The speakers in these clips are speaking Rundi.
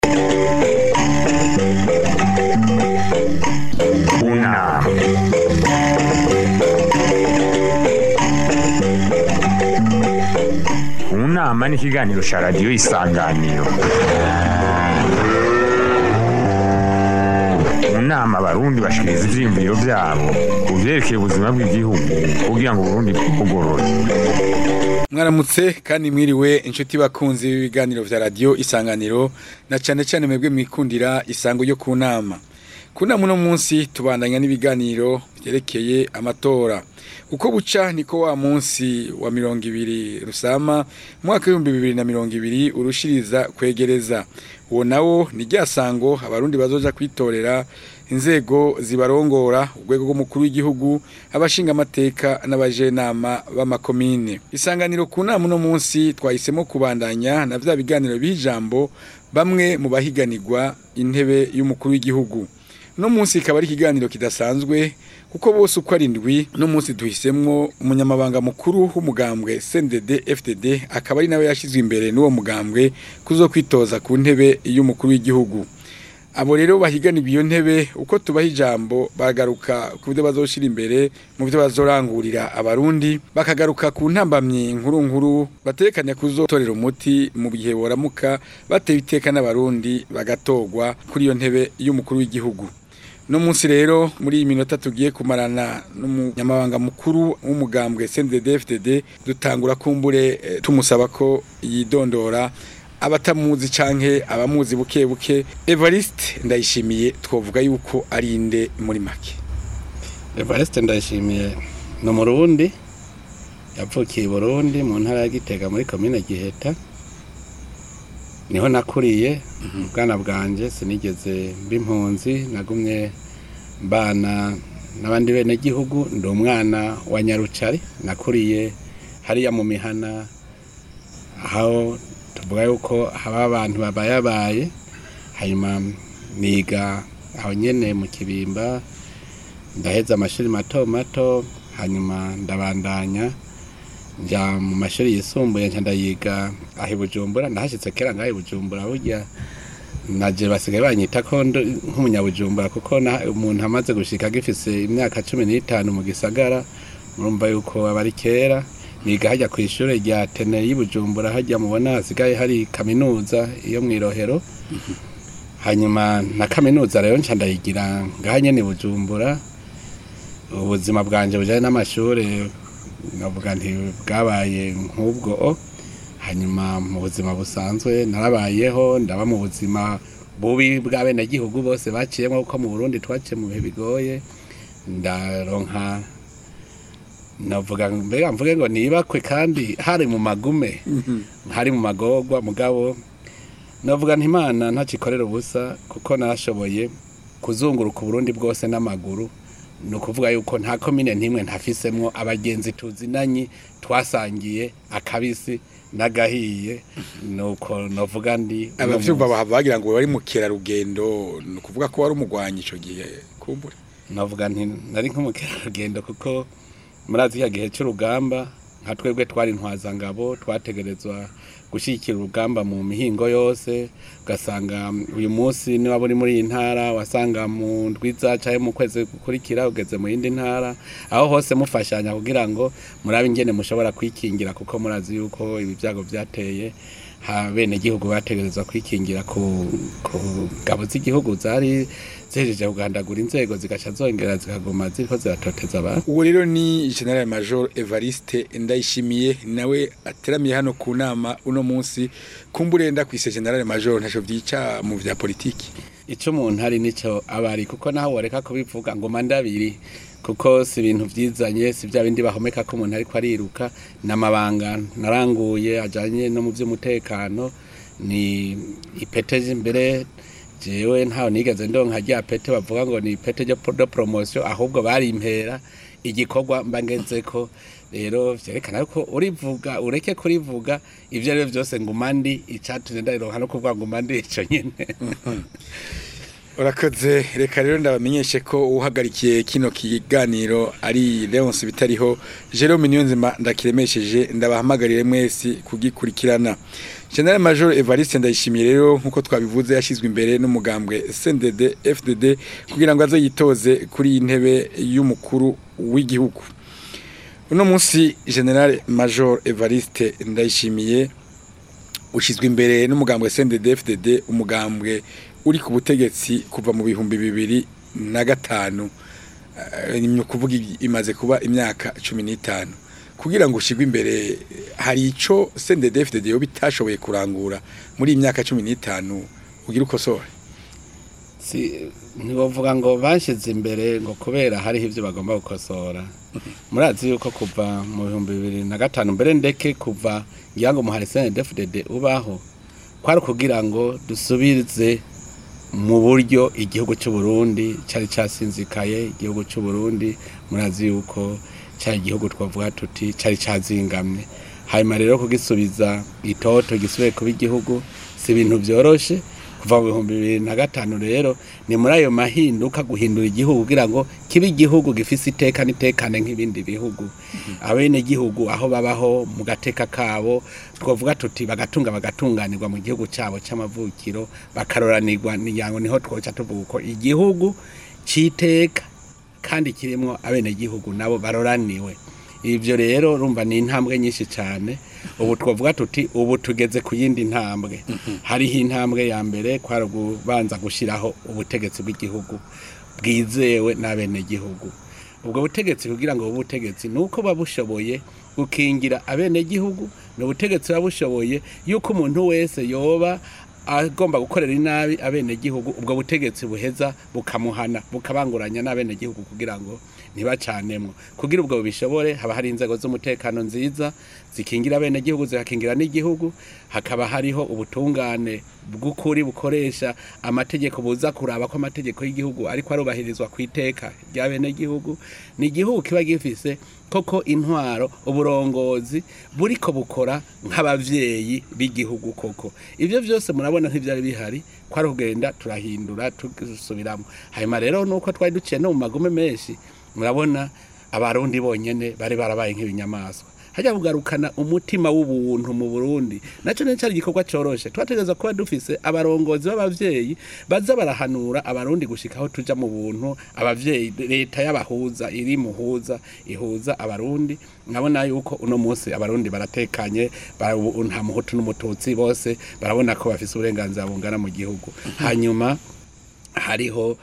Una. Unama ni ikiganiro cya radiyo isanganiro mu nama abarundi bashikiriza ivyiyumviro vyabo ku vyerekeye ubuzima bw'igihugu kugira ngo uburundi bwugorore mwaramutse kandi mwiriwe inshuti bakunzi b'ibiganiro vya radio isanganiro na cane cane mwebwe mwikundira isango ryo ku nama ku nama uno munsi tubandanya n'ibiganiro vyerekeye amatora uko buca niko wa munsi wa mirongo ibiri rusama mwaka w'ibihumbi bibiri na mirongo ibiri urushiriza kwegereza uwo nawo ni rya sango abarundi bazoja kwitorera inzego zibarongora urwego rw'umukuru w'igihugu abashinga amateka n'abajenama b'amakomine isanganiro ku nama uno munsi twahisemo kubandanya na vya biganiro b'ijambo bamwe mu bahiganirwa intebe y'umukuru w'igihugu no munsi ikaba ari ikiganiro kidasanzwe kuko bose uko ari indwi no munsi duhisemwo umunyamabanga mukuru w'umugambwe CNDD FDD akaba ari nawe yashizwe imbere n'uwo mugambwe kuzo kwitoza ku ntebe y'umukuru w'igihugu abo rero bahiganirwa iyo ntebe uko tubaha ijambo bagaruka ku byo bazoshira imbere mu byo bazorangurira abarundi bakagaruka ku ntambamyi nkuru nkuru batekanya kuzotorera umuti mu gihe boramuka batewe iteka n'abarundi bagatorwa kuri iyo ntebe y'umukuru w'igihugu no munsi rero muri iyi minota tugiye kumarana n'umunyamabanga mukuru w'umugambwe CNDD FDD dutangura kumbure eh, tumusaba ko yidondora abatamuzi canke abamuzi buke buke Evariste ndayishimiye twovuga yuko ari inde muri make Evariste ndayishimiye ni umurundi yavukiye i Burundi mu ntara ya Gitega muri komine Giheta niho nakuriye ubwana bwanje sinigeze mba impunzi nagumye mbana n'abandi bene gihugu ndi umwana wa Nyarucari nakuriye hariya mu mihana aho tuvuga yuko haba abantu babayabaye hanyuma niga aho nyene mu kibimba ndaheza amashuri mato mato hanyuma ndabandanya nja mu mashuri yisumbuye nca ndayiga aho i bujumbura ndahashitse kera ngaho i bujumbura burya naje basigaye banyita ko ndi nk'umunyabujumbura kuko na- umuntu amaze gushika agifise imyaka cumi n'itanu mu gisagara murumva yuko aba ari kera niga hajya ku ishure rya tene y'i bujumbura hajya mubona hasigaye hari kaminuza iyo mw'irohero hanyuma na kaminuza rero nca ndayigira ngaha nyene i bujumbura ubuzima bwanje bujanye n'amashure navuga nti bwabaye nk'ubwo hanyuma mu buzima busanzwe narabayeho ndaba mu buzima bubi bw'abenegihugu bose baciyemo kuko mu burundi twaciye mu bihe bigoye ndaronka navuga mbega mvuge ngo nibakwe kandi hari mu magume hari mu magorwa mugabo navuga nti imana ntacikorera ubusa kuko narashoboye kuzunguruka uburundi bwose n'amaguru ni ukuvuga yuko nta komine ntimwe ntafisemwo abagenzi tuzinanye twasangiye akabisi n'agahiye nuko navuga ndi uno abavyumva munsi. bahava bagira ngo bari mu kerarugendo ni ukuvuga ko wari umugwanyi ico gihe kumbure navuga nti nari nk'umukerarugendo kuko murazi ya gihe cy'urugamba nka twebwe twari intwazangabo twategerezwa gushyigikira urugamba mu mihingo yose ugasanga uyu munsi niba uri muri iyi ntara wasanga mu ndwiza cyangwa mu kwezi gukurikira ugeze mu yindi ntara aho hose mufashanya kugira ngo murabe ingene mushobora kwikingira kuko murazi yuko ibi byago byateye ha bene gihugu bategerezwa kwikingira ku ku ngabo z'igihugu zari zihejeje kugandagura inzego zigaca zongera zikaguma ziriko ziratoteza abantu uwo rero ni general major Evariste ndayishimiye nawe ateramiye hano ku nama uno munsi kumbure nda kwise general major ntaco vyica mu vya politiki ico umuntu ari nico abari kuko naho woreka kubivuga ngo mandabiri kuko si ibintu vyizanye si vya bindi bahomeka ko umuntu ariko ariruka n'amabanga naranguye ajanye no mu vy'umutekano ni ipete imbere jewe ntaho nigeze ndonka rya pete bavuga ngo ni ipete ryo de promotion ahubwo barimpera igikorwa mba ngezeko rero vyerekana yuko urivuga ureke kurivuga ivyo ari byo vyose nguma ndi icatumye ndarironka no kuvuga nguma ndi ico nyene urakoze reka rero ndabamenyeshe ko uhagarikiye kino kiganiro ari Leonce bitariho Jerome Niyonzima ndakiremesheje ndabahamagarire mwese kugikurikirana General Major Evariste ndayishimiye rero nkuko twabivuze yashizwe imbere n'umugambwe CNDD FDD kugira ngo azoyitoze kuri iyi ntebe y'umukuru w'igihugu uno munsi General Major Evariste ndayishimiye ushyizwe imbere n'umugambwe CNDD FDD umugambwe uri ku butegetsi kuva mu bihumbi bibiri na gatanu Eh, ni ukuvuga i- imaze kuba imyaka cumi n'itanu kugira ngo ushyirwe imbere hari icyo CNDD FDD yo bitashoboye kurangura muri iyi myaka cumi n'itanu ugira ukosore si ntibavuga ngo bashyize imbere ngo kubera hariho ibyo bagomba gukosora murazi yuko kuva mu bihumbi bibiri na gatanu mbere ndeke kuva ngira ngo muhari senedefudede ubaho kwari ukugira ngo dusubize mu buryo igihugu cy'u Burundi cyari cyasinzikaye igihugu cy'u Burundi murazi yuko cyari igihugu twavuga tuti cyari cyazingamye hanyuma rero kugisubiza itoto gisubiye kuba igihugu si ibintu byoroshe kuva mu bihumbi bibiri na gatanu rero ni muri ayo mahinduka guhindura igihugu kugira ngo kibe igihugu gifise iteka n'itekane nk'ibindi bihugu abene gihugu aho babaho mu gateka kabo twavuga tuti bagatunga bagatunganirwa mu gihugu cyabo cy'amavukiro bakaroranirwa niyango niho twoca tuvuga uko igihugu citeka kandi kirimo abene gihugu nabo baroraniwe ivyo rero urumva ni intambwe nyinshi cyane ubu twavuga tuti ubu tugeze ku yindi ntambwe hariho intambwe ya mbere kwari kubanza gushyiraho ubutegetsi bw'igihugu bwizewe n'abenegihugu ubwo butegetsi kugira ngo bube ubutegetsi ni uko buba bushoboye gukingira abenegihugu ni ubutegetsi buba bushoboye yuko umuntu wese yoba agomba gukorera inabi abenegihugu ubwo butegetsi buheza bukamuhana bukabanguranya n'abenegihugu kugira ngo ntibacanemwo kugira ubwo bishobore haba hari inzego z'umutekano nziza zikingira abenegihugu zigakingira n'igihugu hakaba hariho ubutungane bw'ukuri bukoresha amategeko buza kuraba ko amategeko y'igihugu ariko arubahirizwa ku iteka ry'abenegihugu ni igihugu kiba gifise koko intwaro uburongozi buriko bukora nk'abavyeyi b'igihugu koko ivyo vyose murabona ntivyari bihari kwari kugenda turahindura tugusubiramo hanyuma rero nuko twari duciye no mu magume menshi murabona abarundi bonyene bari barabaye nk'ibinyamaswa hajya kugarukana umutima w'ubuntu mu Burundi naco ne cyari igikorwa coroshe twategeza kuba dufise abarongozi b'abavyeyi baza barahanura abarundi gushikaho tuja mu buntu abavyeyi leta y'abahuza iri muhuza ihuza abarundi nkabona yuko uno munsi abarundi baratekanye bara- ubu nta muhutu n'umututsi bose barabona ko bafise uburenganzira bungana mu gihugu hanyuma hariho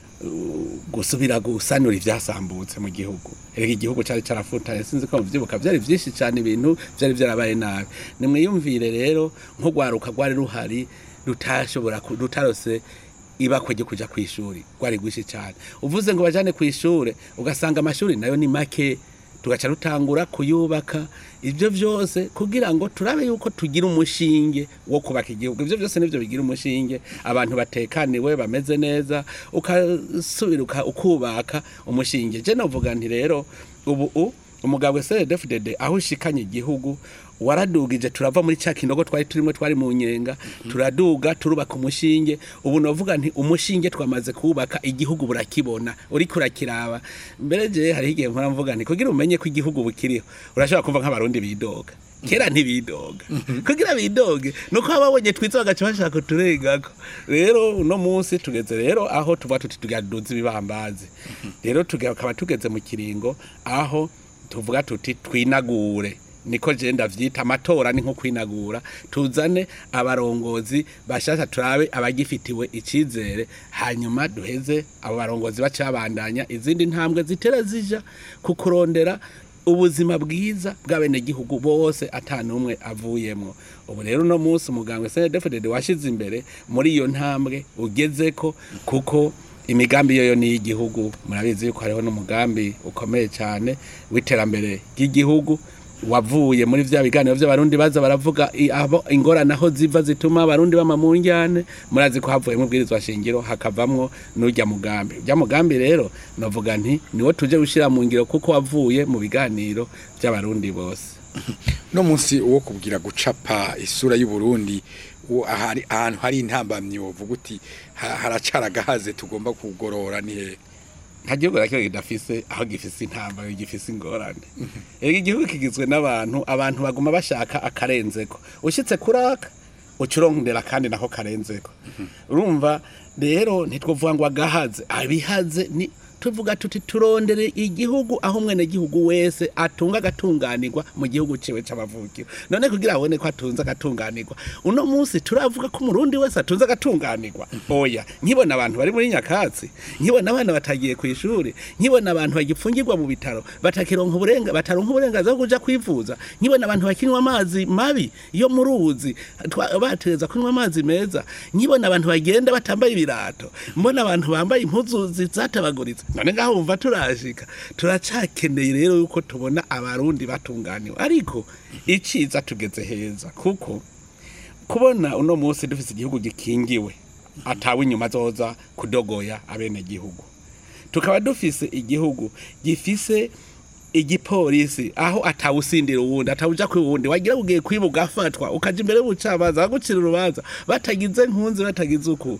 gusubira gusanura ivyasambutse mu gihugu erega igihugu cari carafutanye sinzi ko muvyibuka vyari vyinshi cane ibintu vyari vyarabaye nabi nimwiyumvire rero nk'urwaruka rwari ruhari rutashobora ku- rutarose ibakwe ryo kuja kw'ishuri rwari rwinshi cane uvuze ngo bajane kw'ishure ugasanga amashuri nayo ni make tugaca rutangura kuyubaka ibyo byose kugira ngo turabe yuko tugira umushinge wo kubaka igihugu ibyo byose nibyo bigira umushinge abantu batekaniwe bameze neza ukasubira uka- ukubaka umushinge je novuga nti rero ubu u- umugabo CDFDD aho ushikanye igihugu waradugije turava muri cya kinogo twari turimo twari mu nyenga turaduga turubaka umushinge ubu novuga nti umushinge twamaze kubaka igihugu burakibona uriko urakiraba mbere je hari igihe mpora mvuga nti kugira umenye ko igihugu bukiriho urashobora kumva nk'abarundi bidoga kera ntibidoga kugira bidoge nuko ababonye twitse bagaca bashaka uturengako rero uno munsi tugeze rero aho tuvuga tuti tugaduza ibibambazi rero tukaba tugeze mu kiringo aho tuvuga tuti twinagure niko je ndavyita amatora ni nko kwinagura tuzane abarongozi bashasha turabe abagifitiwe icizere hanyuma duheze abo barongozi bacabandanya izindi ntambwe zitera zija ku kurondera ubuzima bwiza bw'abenegihugu bose ata n'umwe avuyemwo ubu rero uno munsi umuganga senedefudede washize imbere muri iyo ntambwe ugezeko kuko imigambi yoyo ni iy'igihugu murabizi yuko hariho n'umugambi ukomeye cyane w'iterambere ry'igihugu wavuye muri vya biganiro vy'abarundi baza baravuga i- abo ingorane aho ziva zituma abarundi bama mu njyane murazi ko havuyemo ubwirizwa shingiro hakavamwo n'urya mugambi urya mugambi rero novuga nti niwo tuje gushira mu ngiro kuko wavuye mu biganiro vy'abarundi bose no munsi wo kubwira gucapa isura y'u Burundi uwo ahari ahantu hari intambamyi wovuga uti ha- haracara gahaze tugomba kugorora ni hehe nta gihugu na kimwe kidafise aho gifise intambara gifise ingorane erega igihugu kigizwe n'abantu abantu baguma bashaka akarenzeko ushyitse kuraka ucurondera kandi nako karenzeko urumva rero ntitwavuga ngo agahaze abihaze ni tuvuga tuti turondere igihugu aho umwene gihugu wese atunga agatunganirwa mu gihugu ciwe c'amavukiro none kugira abone ko atunze agatunganirwa uno munsi turavuga ko umurundi wese atunze agatunganirwa oya nkibona abantu bari muri nyakatsi nkibona abana batagiye ku ishuri nkibona abantu bagipfungirwa mu bitaro batakironka uburenga bataronka uburenganzira bwo kuja kwivuza nkibona abantu bakinywa amazi mabi yo mu ruzi twa- batereza kunywa amazi meza nkibona abantu bagenda batambaye ibirato mbona abantu bambaye impuzu zizatabaguritse none ngaho wumva turashika turacakeneye rero yuko tubona abarundi batunganiwe ariko iciza tugeze heza kuko kubona uno munsi dufise igihugu gikingiwe atawe inyuma zoza kudogoya abene gihugu tukaba dufise igihugu gifise igipolisi aho atawusindira uwundi atawuja kwi wundi wagira ugiye kwiba ugafatwa ukaja imbere y'ubucamanza bagucira urubanza batagize nkunzi batagize uku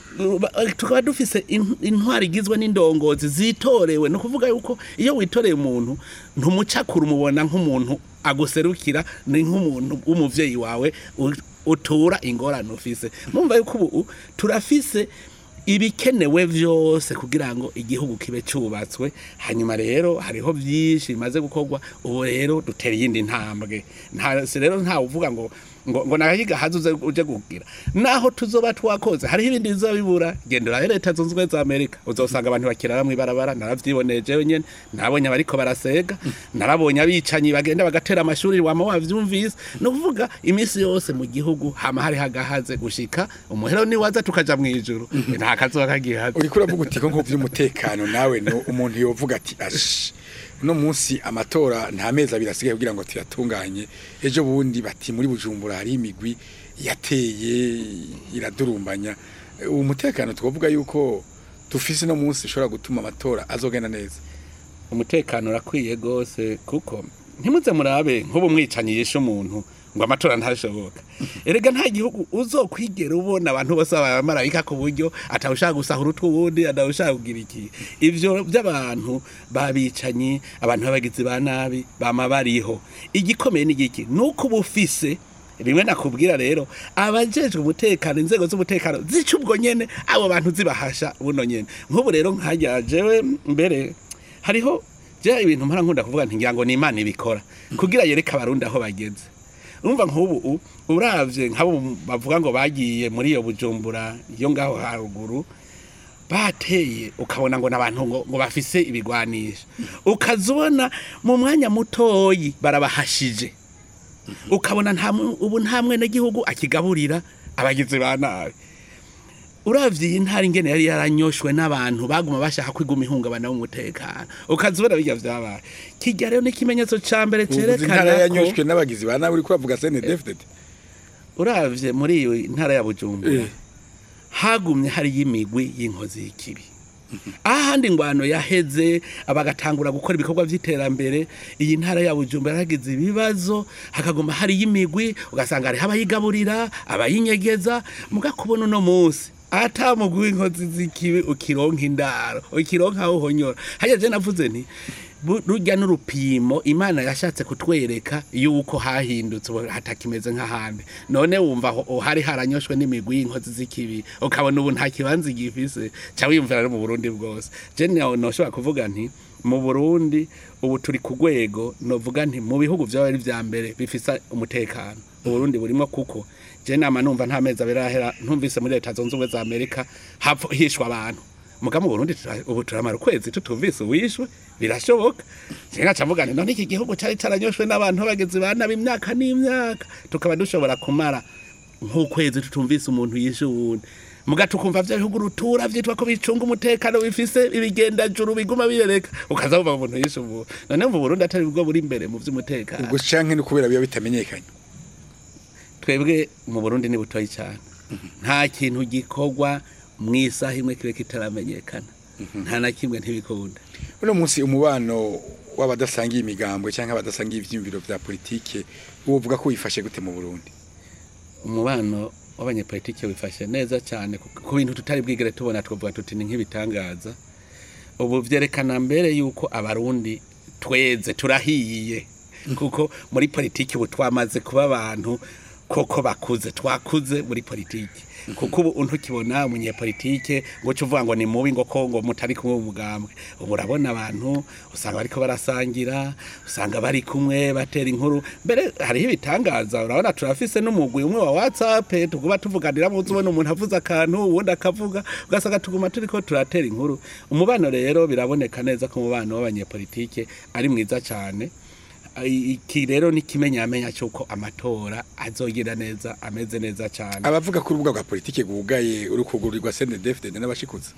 Ba- tukaba dufise in- intwari igizwe n'indongozi zitorewe ni ukuvuga yuko iyo witoreye umuntu ntumucakura umubona nk'umuntu aguserukira ni nk'umuntu w'umuvyeyi wawe u- utura ingorane ufise mumva yuko ubu turafise ibikenewe vyose kugira ngo igihugu kibe cubatswe hanyuma rero hariho vyinshi bimaze gukorwa ubu rero dutera iyindi ntambwe nta si rero nta uvuga ngo ngo ngo nahiga haze uze uje kugira naho tuzoba twakoze hariho ibindi bizoba bibura gendera rero leta zunze ubumwe za amerika uzosanga abantu bakirara mw'ibarabara naravyiboneje jewe nyene nabonye abariko barasega narabonye abicanyi bagenda bagatera amashuri wama wavyumvise ni ukuvuga imisi yose mu gihugu hama hari hagahaze gushika umuhero ni waza tukaja mw'ijuru nta kazoba kagihaze uriko uravuga uti ko nk'uvy'umutekano nawe no umuntu yovuga ati ash uno munsi amatora nta mezi abiri asigaye kugira ngo tuyatunganye ejo bundi bati muri bujumbura hari imigwi yateye iradurumbanya uwo mutekano twavuga yuko dufise no munsi ushobora gutuma amatora azogenda neza umutekano urakwiye gose kuko ntimuze murabe nk'ubu mwicanyi yishe umuntu ngo amatora ntashoboka erega nta gihugu uzokwigera ubona abantu bose abamarayika ku buryo atawushaka gusahura utw'uwundi atawushaka kugira iki ivyo by'abantu babicanyi abantu b'abagizi ba nabi bama bariho igikomeye n'igiki nuko uba ufise rimwe nakubwira rero abajejwe umutekano inzego z'umutekano zica ubwo nyene abo bantu zibahasha buno nyene nk'ubu rero nkajya jewe mbere hariho je ibintu mpora nkunda kuvuga nti ngira ngo ni imana ibikora kugira yereke abarundi aho bageze urumva nk'ubu u- uravye nk'abo bavuga ngo bagiye muri iyo bujumbura iyo ngaho haruguru bateye ukabona ngo n'abantu ngo, ngo bafise ibigwanisha ukazubona mu mwanya mutoyi barabahashije ukabona nta mu- ubu nta mwene gihugu akigaburira abagizi ba nabi uravye iyi ntara ingene yari yaranyoshwe n'abantu baguma bashaka kwiguma ihungabana w'umutekano ukazibona birya vyabaye kirya rero n'ikimenyetso ca mbere uvuze intara cerekana ko yanyoshwe n'abagizi ba nabi uriko uravuga CNDD-FDD uravye muri iyo ntara ya bujumbura Eh. hagumye hariyo imigwi y'inkozi y'ikibi ahandi ingwano yaheze bagatangura gukora ibikorwa vy'iterambere iyi ntara ya bujumbura yaragize ibibazo hakaguma hariyo imigwi ugasanga hariho abayigaburira abayinyegeza mugakubona uno munsi ata mugwi w'inkozi z'ikibi ukironka indaro ukironka aho uhonyora hajya je navuze nti bu- rujya n'urupimo imana yashatse kutwereka yuko hahindutse ubu hatakimeze nk'ahandi none wumva aho hari haranyoshwe n'imigwi y'inkozi z'ikibi ukabona ubu nta kibanza gifise ca wiyumvira no mu burundi bwose je no- noshobora kuvuga nti mu burundi ubu turi ku rwego novuga nti mu bihugu vyaba ari vya mbere bifise umutekano uburundi burimo kuko je nama numva nta mezi abiri arahera ntumvise muri leta zunze ubumwe za amerika hapfa hishwa abantu muga mu burundi tura- ubu turamara ukwezi tutumvise uwishwe birashoboka jenga cavuga nti none iki gihugu cari caranyoshwe n'abantu b'abagizi ba nabi imyaka n'imyaka tukaba dushobora kumara nk'ukwezi tutumvise umuntu yishe uwundi muga tukumva vya bihugu rutura vyitwa ko bicunga umutekano bifise ibigendajuru biguma birereka ukaza wumva umuntu yishe umuntu none mu burundi atari bwo buri imbere mu vy'umutekano ubwo canke no kubera biba bitamenyekanye twebwe mu burundi ni butoyi cyane nta kintu gikorwa mu isaha imwe kibe kitaramenyekana nta na kimwe ntibikunda uno munsi umubano w'abadasangiye imigambwe canke abadasangiye ivyiyumviro vya politike wovuga ko wifashe gute mu Burundi umubano w'abanyepolitike wifashe neza cyane ku- ku bintu tutari bwigere tubona twavuga tuti ni nk'ibitangaza ubu vyerekana mbere yuko abarundi tweze turahiye kuko muri politiki ubu twamaze kuba abantu koko bakuze twakuze muri politiki kuko ubu ntukibona umunyepolitike ngo uce uvuga ngo ni mubi ngo ko ngo mutari kumwe mu mugambwe ubu urabona abantu usanga bariko barasangira usanga bari kumwe batera inkuru mbere hariho ibitangaza urabona turafise n'umugwi umwe wa whatsapp tuguba tuvuganira muzi ubona umuntu avuze akantu uwundi akavuga ugasanga tuguma turiko turatera inkuru umubano rero biraboneka neza ko umubano w'abanyepolitike ari mwiza cyane I- iki rero ni kimenyamenya cy'uko amatora azogira neza ameze neza cyane abavuga ko urubuga rwa politike rwugaye uri kugurirwa CNDD-FDD n'abashikutse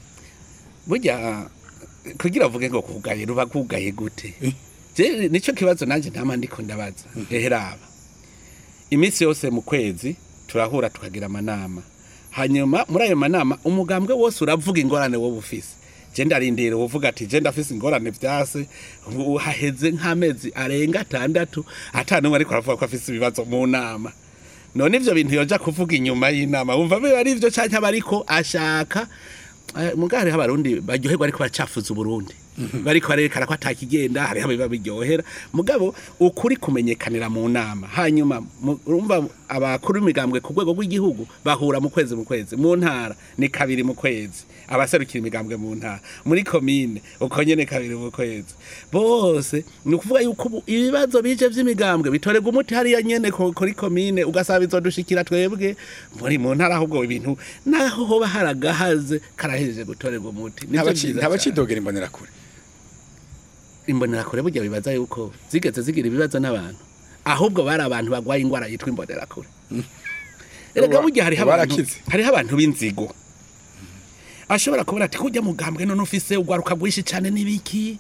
burya kugira uvuge ngo kugaye ruba kugaye gute je nico kibazo nanje ntama ndiko ndabaza eheraba iminsi yose mu kwezi turahura tukagira amanama hanyuma muri ayo manama umugambwe wose uravuga ingorane wowe ufise je ndarindira uvuga ati je ndafise ingorane vyase ubu haheze nk'amezi arenga atandatu ata n'umwe ariko aravuga ko afise ibibazo mu nama none ivyo bintu yoja kuvuga inyuma y'inama wumva biba ari ivyo canke aba ariko ashaka Eh, muga hariho abarundi baryoherwa ariko baracafuza uburundi bariko barerekana ko atakigenda hariho abiba biryohera mugabo ukuri kumenyekanira mu nama hanyuma mu- urumva abakuru b'imigambwe ku rwego rw'igihugu bahura mu kwezi mu kwezi mu ntara ni kabiri mu kwezi abaserukira imigambwe mu ntara muri komine uko nyene kabiri mu kwezi bose ni ukuvuga yuko ubu ibibazo bije vy'imigambwe bitorerwa umuti hariya nyene ku- kuri komine ugasaba bizodushikira twebwe muri mu ntara ahubwo ibintu naho hoba haragahaze karahejeje gutorerwa umuti Nivyo vyiza cane. ntabacidogera imbonerakure imbonerakure burya bibaza yuko zigeze zigira ibibazo n'abantu ahubwo bari abantu bagwaye ingwara yitwa imbonerakure erega Uba- burya hariho abantu barakize. hariho abantu b'inzigo ashobora kubona ati kujya mugambwe none ufise ugwaruka rwinshi cyane n'ibiki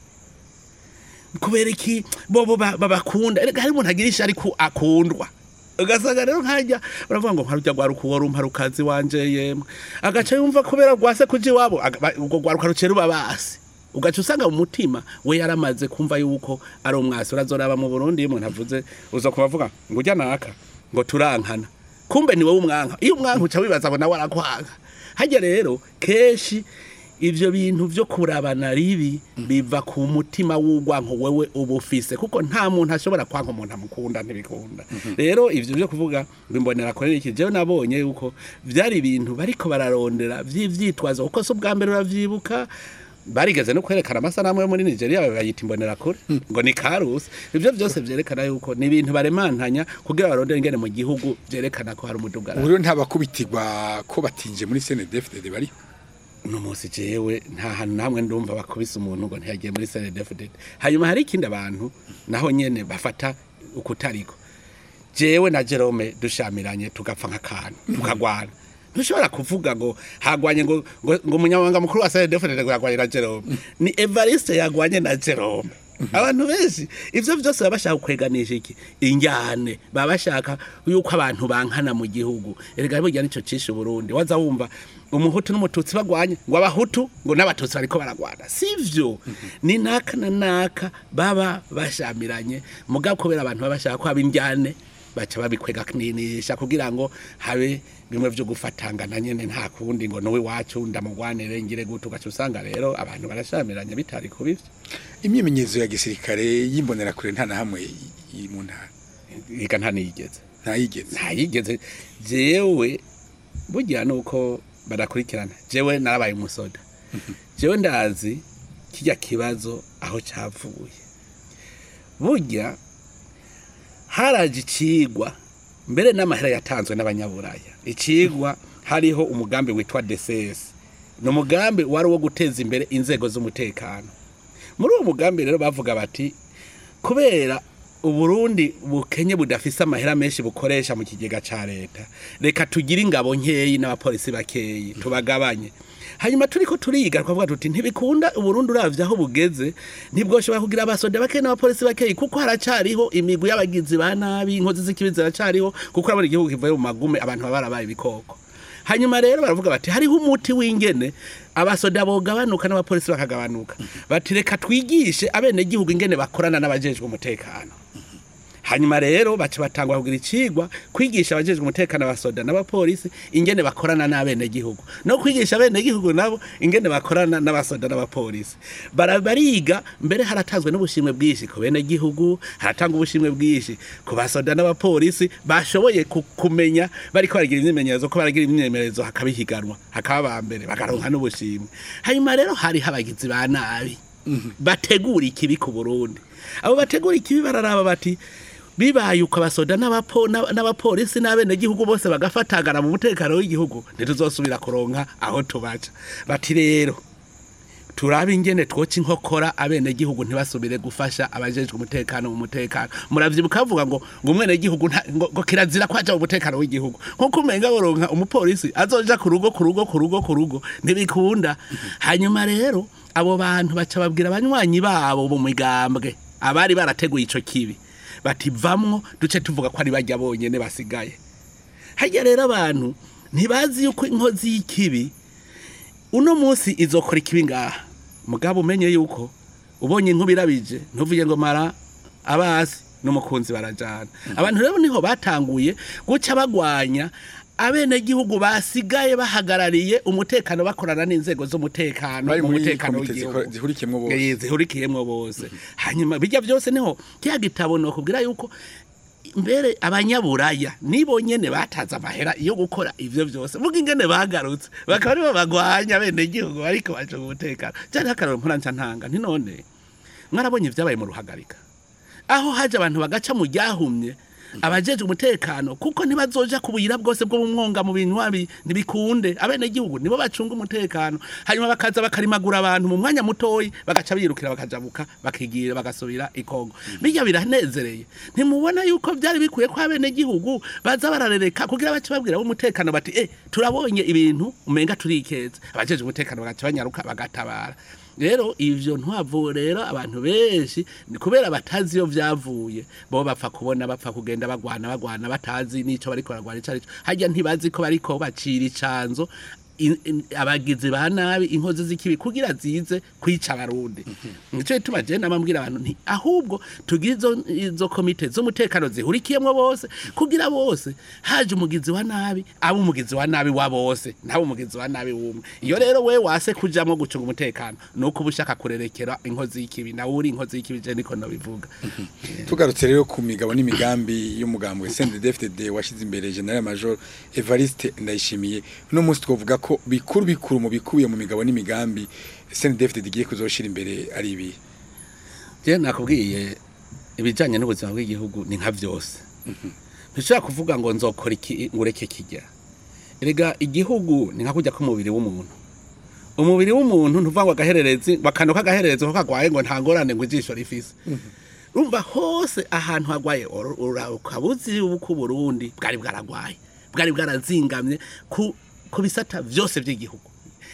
kubera iki bobo ba- babakunda erega hari umuntu agira ishari ko akundwa ugasanga rero nkajya baravuga ngo nkarujya rwaruka uwo rumpa rukazi wanje yemwe agaca yumva kubera rwase kuja iwabo aga- ba- ubwo rwaruka rucera uba basi ugaca usanga mu mutima we yaramaze kumva yuko ari umwasi urazoraba mu burundi iyo umuntu avuze uza kubavuga ngo ujya naka ngo turankana kumbe ni wowe umwanka iyo umwanka uca wibaza ngo nawe arakwanga hajya rero kenshi ivyo bintu vyo kurabana ribi biva ku mutima w'ugwanko wewe uba ufise kuko nta muntu ashobora kwanka umuntu amukunda ntibikunda rero ivyo vyo kuvuga ngo imbonera kore iki jewe nabonye yuko vyari ibintu bariko bararondera vy'ivyitwazo kuko so bwa mbere uravyibuka barigeze no kwerekana amasanamu yo muri Nigeria bayita imbonera kure ngo ni karusi ivyo vyose vyerekana yuko ni ibintu baremantanya kugira barondere ingene mu gihugu vyerekana ko hari umudugararo ubu rero ntabakubitirwa ko batinje muri CNDD-FDD bari uno munsi jewe nta hantu namwe ndumva bakubise umuntu ngo ntiyagiye muri CNDD-FDD hanyuma hari ikindi abantu naho nyene bafata ukutariko jewe na Jerome dushamiranye tugapfa nk'akantu tukagwana ntushobora kuvuga ngo hagwanye ngo ngo, ngo umunyamabanga mukuru wa CNDD-FDD ngo yagwanye na Jerome ni Evariste yagwanye na Jerome abantu benshi ivyo vyose baba bashaka kweganisha iki injyane baba bashaka yuko abantu bankana mu gihugu erega burya nico cishe Burundi waza wumva umuhutu n'umututsi bagwanye ngo abahutu ngo n'abatutsi bariko baragwana sivyo ni naka na naka baba bashamiranye mugabo kubera abantu baba bashaka ko haba injyane baca babikwega kninisha kugira ngo habe bimwe vyo gufatangana nyene nta kundi ngo nowe wacu ndamugwanire ngire gutu ugaca usanga rero abantu barashamiranye bitari kubivyo imyimenyerezo ya gisirikare y'imbonerakure nta na hamwe iri mu ntara iga ntanigeze ntayigeze ntayigeze jewe burya nuko badakurikirana jewe narabaye umusoda jewe ndazi kijya kibazo aho cyavuye burya haraje icigwa mbere n'amahera yatanzwe n'abanyaburaya icigwa hariho umugambi witwa DCS ni umugambi wari uwo guteza imbere inzego z'umutekano muri uwo mugambi rero bavuga bati kubera uburundi bukenye budafise amahera menshi bukoresha mu kigega ca leta reka tugire ingabo nkeyi n'abapolisi bakeyi tubagabanye hanyuma turiko turiga twavuga tuti ntibikunda uburundi uravye aho bugeze ntibwoshobora kugira abasoda bakeyi n'abapolisi bakeyi kuko haracariho imigwi y'abagizi ba nabi inkozi z'ikibi ziracariho kuko urabona igihugu kivuye mu magume abantu baba barabaye ibikoko hanyuma rero baravuga bati hariho umuti w'ingene abasoda bogabanuka n'abapolisi bakagabanuka bati reka twigishe abenegihugu ingene bakorana n'abajejwe umutekano hanyuma rero baca batangwa kugira icigwa kwigisha abajejwe umutekano abasoda n'abapolisi ingene bakorana n'abenegihugu no kwigisha abenegihugu nabo ingene bakorana n'abasoda n'abapolisi Bara- bariga mbere haratanzwe n'ubushimwe bwinshi ku benegihugu haratangwa ubushimwe bwinshi ku basoda n'abapolisi bashoboye ku- kumenya bariko baragira imyimenyerezo ko baragira imyimenyerezo hakaba ihiganwa hakaba aba mbere bakaronka n'ubushimwe hanyuma rero hariho abagizi ba nabi bategura ikibi ku Burundi abo bategura ikibi bararaba bati bibaye uko abasoda n'abapo- n'aba- n'abapolisi n'abenegihugu bose bagafatagara mu mutekano w'igihugu ntituzosubira kuronka aho tubaca bati rero turabe ingene twoca inkokora abenegihugu ntibasubire gufasha abajejwe umutekano mu mutekano muravyibuka bavuga ngo ngo umwenegihugu nta- ngo ngo kirazira kwaja mu mutekano w'igihugu nkuko umenga boronka umupolisi azoja ku rugo ku rugo ku rugo ku rugo ntibikunda hanyuma rero abo bantu baca babwira abanywanyi babo mu migambwe abari barateguye ico kibi bati vamwo duce tuvuga ko ari bajya bonyene basigaye harya rero abantu ntibazi yuko inkozi y'ikibi uno munsi izokora ikibi ngaha mugabo umenye yuko ubonye inkuba irabije ntuvuge ngo mara abasi n'umukunzi barajana abantu rero niho batanguye guca bagwanya abenegihugu basigaye bahagarariye umutekano bakorana n'inzego z'umutekano bari mu muri mutekano komite w'igihugu ziko- zihurikiyemwo bose Eh, zihurikiyemwo bose hanyuma bijya byose niho kya gitabo nokubwira yuko mbere abanyaburaya nibo nyene bataza amahera yo gukora ivyo byose vuga ingene bagarutse bakaba aribo bagwanya bene gihugu ariko baje umutekano cyane akararo mpuranca ntanga nti none mwarabonye ibyabaye mu ruhagarika aho haje abantu bagaca mu ryahumye abajeje umutekano kuko ntibazoja ku buyira bwose bwo mu mwonga mu binywabi ntibikunde abenegihugu nibo bacunga umutekano hanyuma bakaza bakarimagura abantu mu mwanya mutoyi bagaca birukira bakajabuka bakigira bagasubira ikongo bijya biranezereye ntimubona yuko byari bikwiye ko abenegihugu baza bararereka kugira bace babwira umutekano bati eh turabonye ibintu umenga turikeza abajeje umutekano bagaca banyaruka bagatabara rero ivyo ntwavu rero abantu benshi ni kubera batazi iyo vyavuye bo bapfa kubona bapfa kugenda bagwana bagwana batazi n'ico bariko baragwana ico arico harya ntibazi ko bariko bacira icanzo in- in- abagizi ba nabi inkozi z'ikibi kugira zize kwica abarundi nico gituma je namambwira abantu nti ahubwo tugire izo izo komite z'umutekano zihurikiyemwo bose kugira bose haje umugizi wa nabi aba umugizi wa nabi wa bose ntabe umugizi wa nabi wumwe iyo rero we wase kujamwo gucunga umutekano nuko uba ushaka kurerekera inkozi y'ikibi nawe uri inkozi y'ikibi je niko nabivuga tugarutse rero ku migabo n'imigambi y'umugambi wa CNDD-FDD washize imbere General Major Evariste Ndayishimiye uno munsi twovuga ko bikuru bikuru mu bikubiye mu migabo n'imigambi CNDD-FDD igiye kuzoshira imbere ari ibi je nakubwiye ibijanye n'ubuzima bw'igihugu ni nka vyose ntushobora kuvuga ngo nzokora iki ngureke kijya erega igihugu ni nka kujya k'umubiri w'umuntu umubiri w'umuntu ntuvuga ngo agahererezi bakano k'agahererezi ko kagwaye ngo nta ngorane ngo ijisho rifise urumva hose ahantu hagwaye ur- ura- ukaba uzi uko Burundi bwari bwaragwaye bwari bwarazingamye ku ku bisata vyose by'igihugu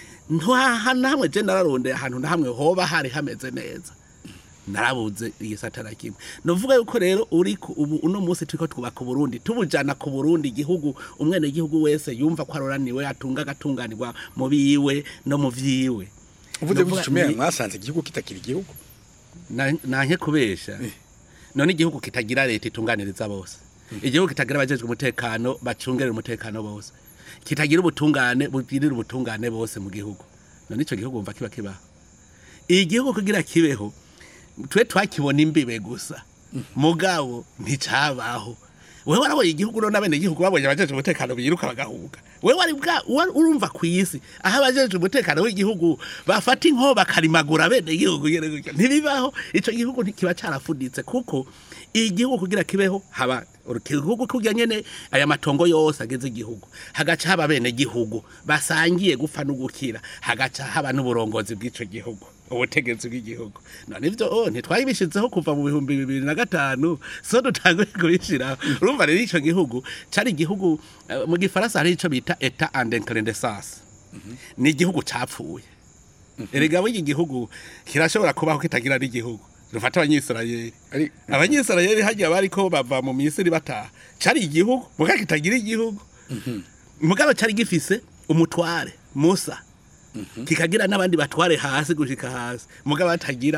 nta namwe je nararondeye ahantu na hamwe hoba hari hameze neza narabuze igisata na kimwe novuga yuko rero uri ku- ubu uno munsi turiko twubaka uburundi tubujana ku burundi igihugu umwene gihugu wese yumva ko aroraniwe atunga agatunganirwa mu biwe no mu vyiwe uvuze Novuga gutyo ni- mwasanze igihugu kitakira igihugu na- nanke kubesha none igihugu kitagira leta itunganiriza bose igihugu kitagira abajejwe umutekano bacungerera umutekano bose kitagira ubutungane bugirira ubutungane bose mu gihugu none ico gihugu umva kiba kibaho igihugu kugira kibeho twe twakibona imbibe gusa mugabo nticabaho wewe warabonye igihugu none abene igihugu babonye abajeje umutekano biruka bagahuga wewe wari bwa wari- urumva kwisi aho abajeje umutekano w'igihugu bafata inko bakarimagura bene igihugu nyene gutyo ntibibaho ico gihugu ntikiba carafuditse kuko igihugu kugira kibeho haba igihugu kugira nyene aya matongo yose ageze igihugu hagaca haba bene igihugu basangiye gupfa no gukira hagaca haba n'uburongozi bw'ico gihugu ubutegetsi bw'igihugu none ivyo oh ntitwabishizeho kuva mu bihumbi bibiri na gatanu so dutanguye kubishiraho urumva rero ico gihugu cari igihugu eh, mu gifaransa hari ico bita etat en incandescence ni igihugu capfuye erega w'iki gihugu kirashobora kubaho kitagira n'igihugu dufate abanyisirayeli ari abanyisirayeli hajya bariko bava mu misiri bataha cari igihugu muga kitagira igihugu mugabo cari gifise umutware musa kikagira n'abandi batware hasi gushika hasi mugabo batagira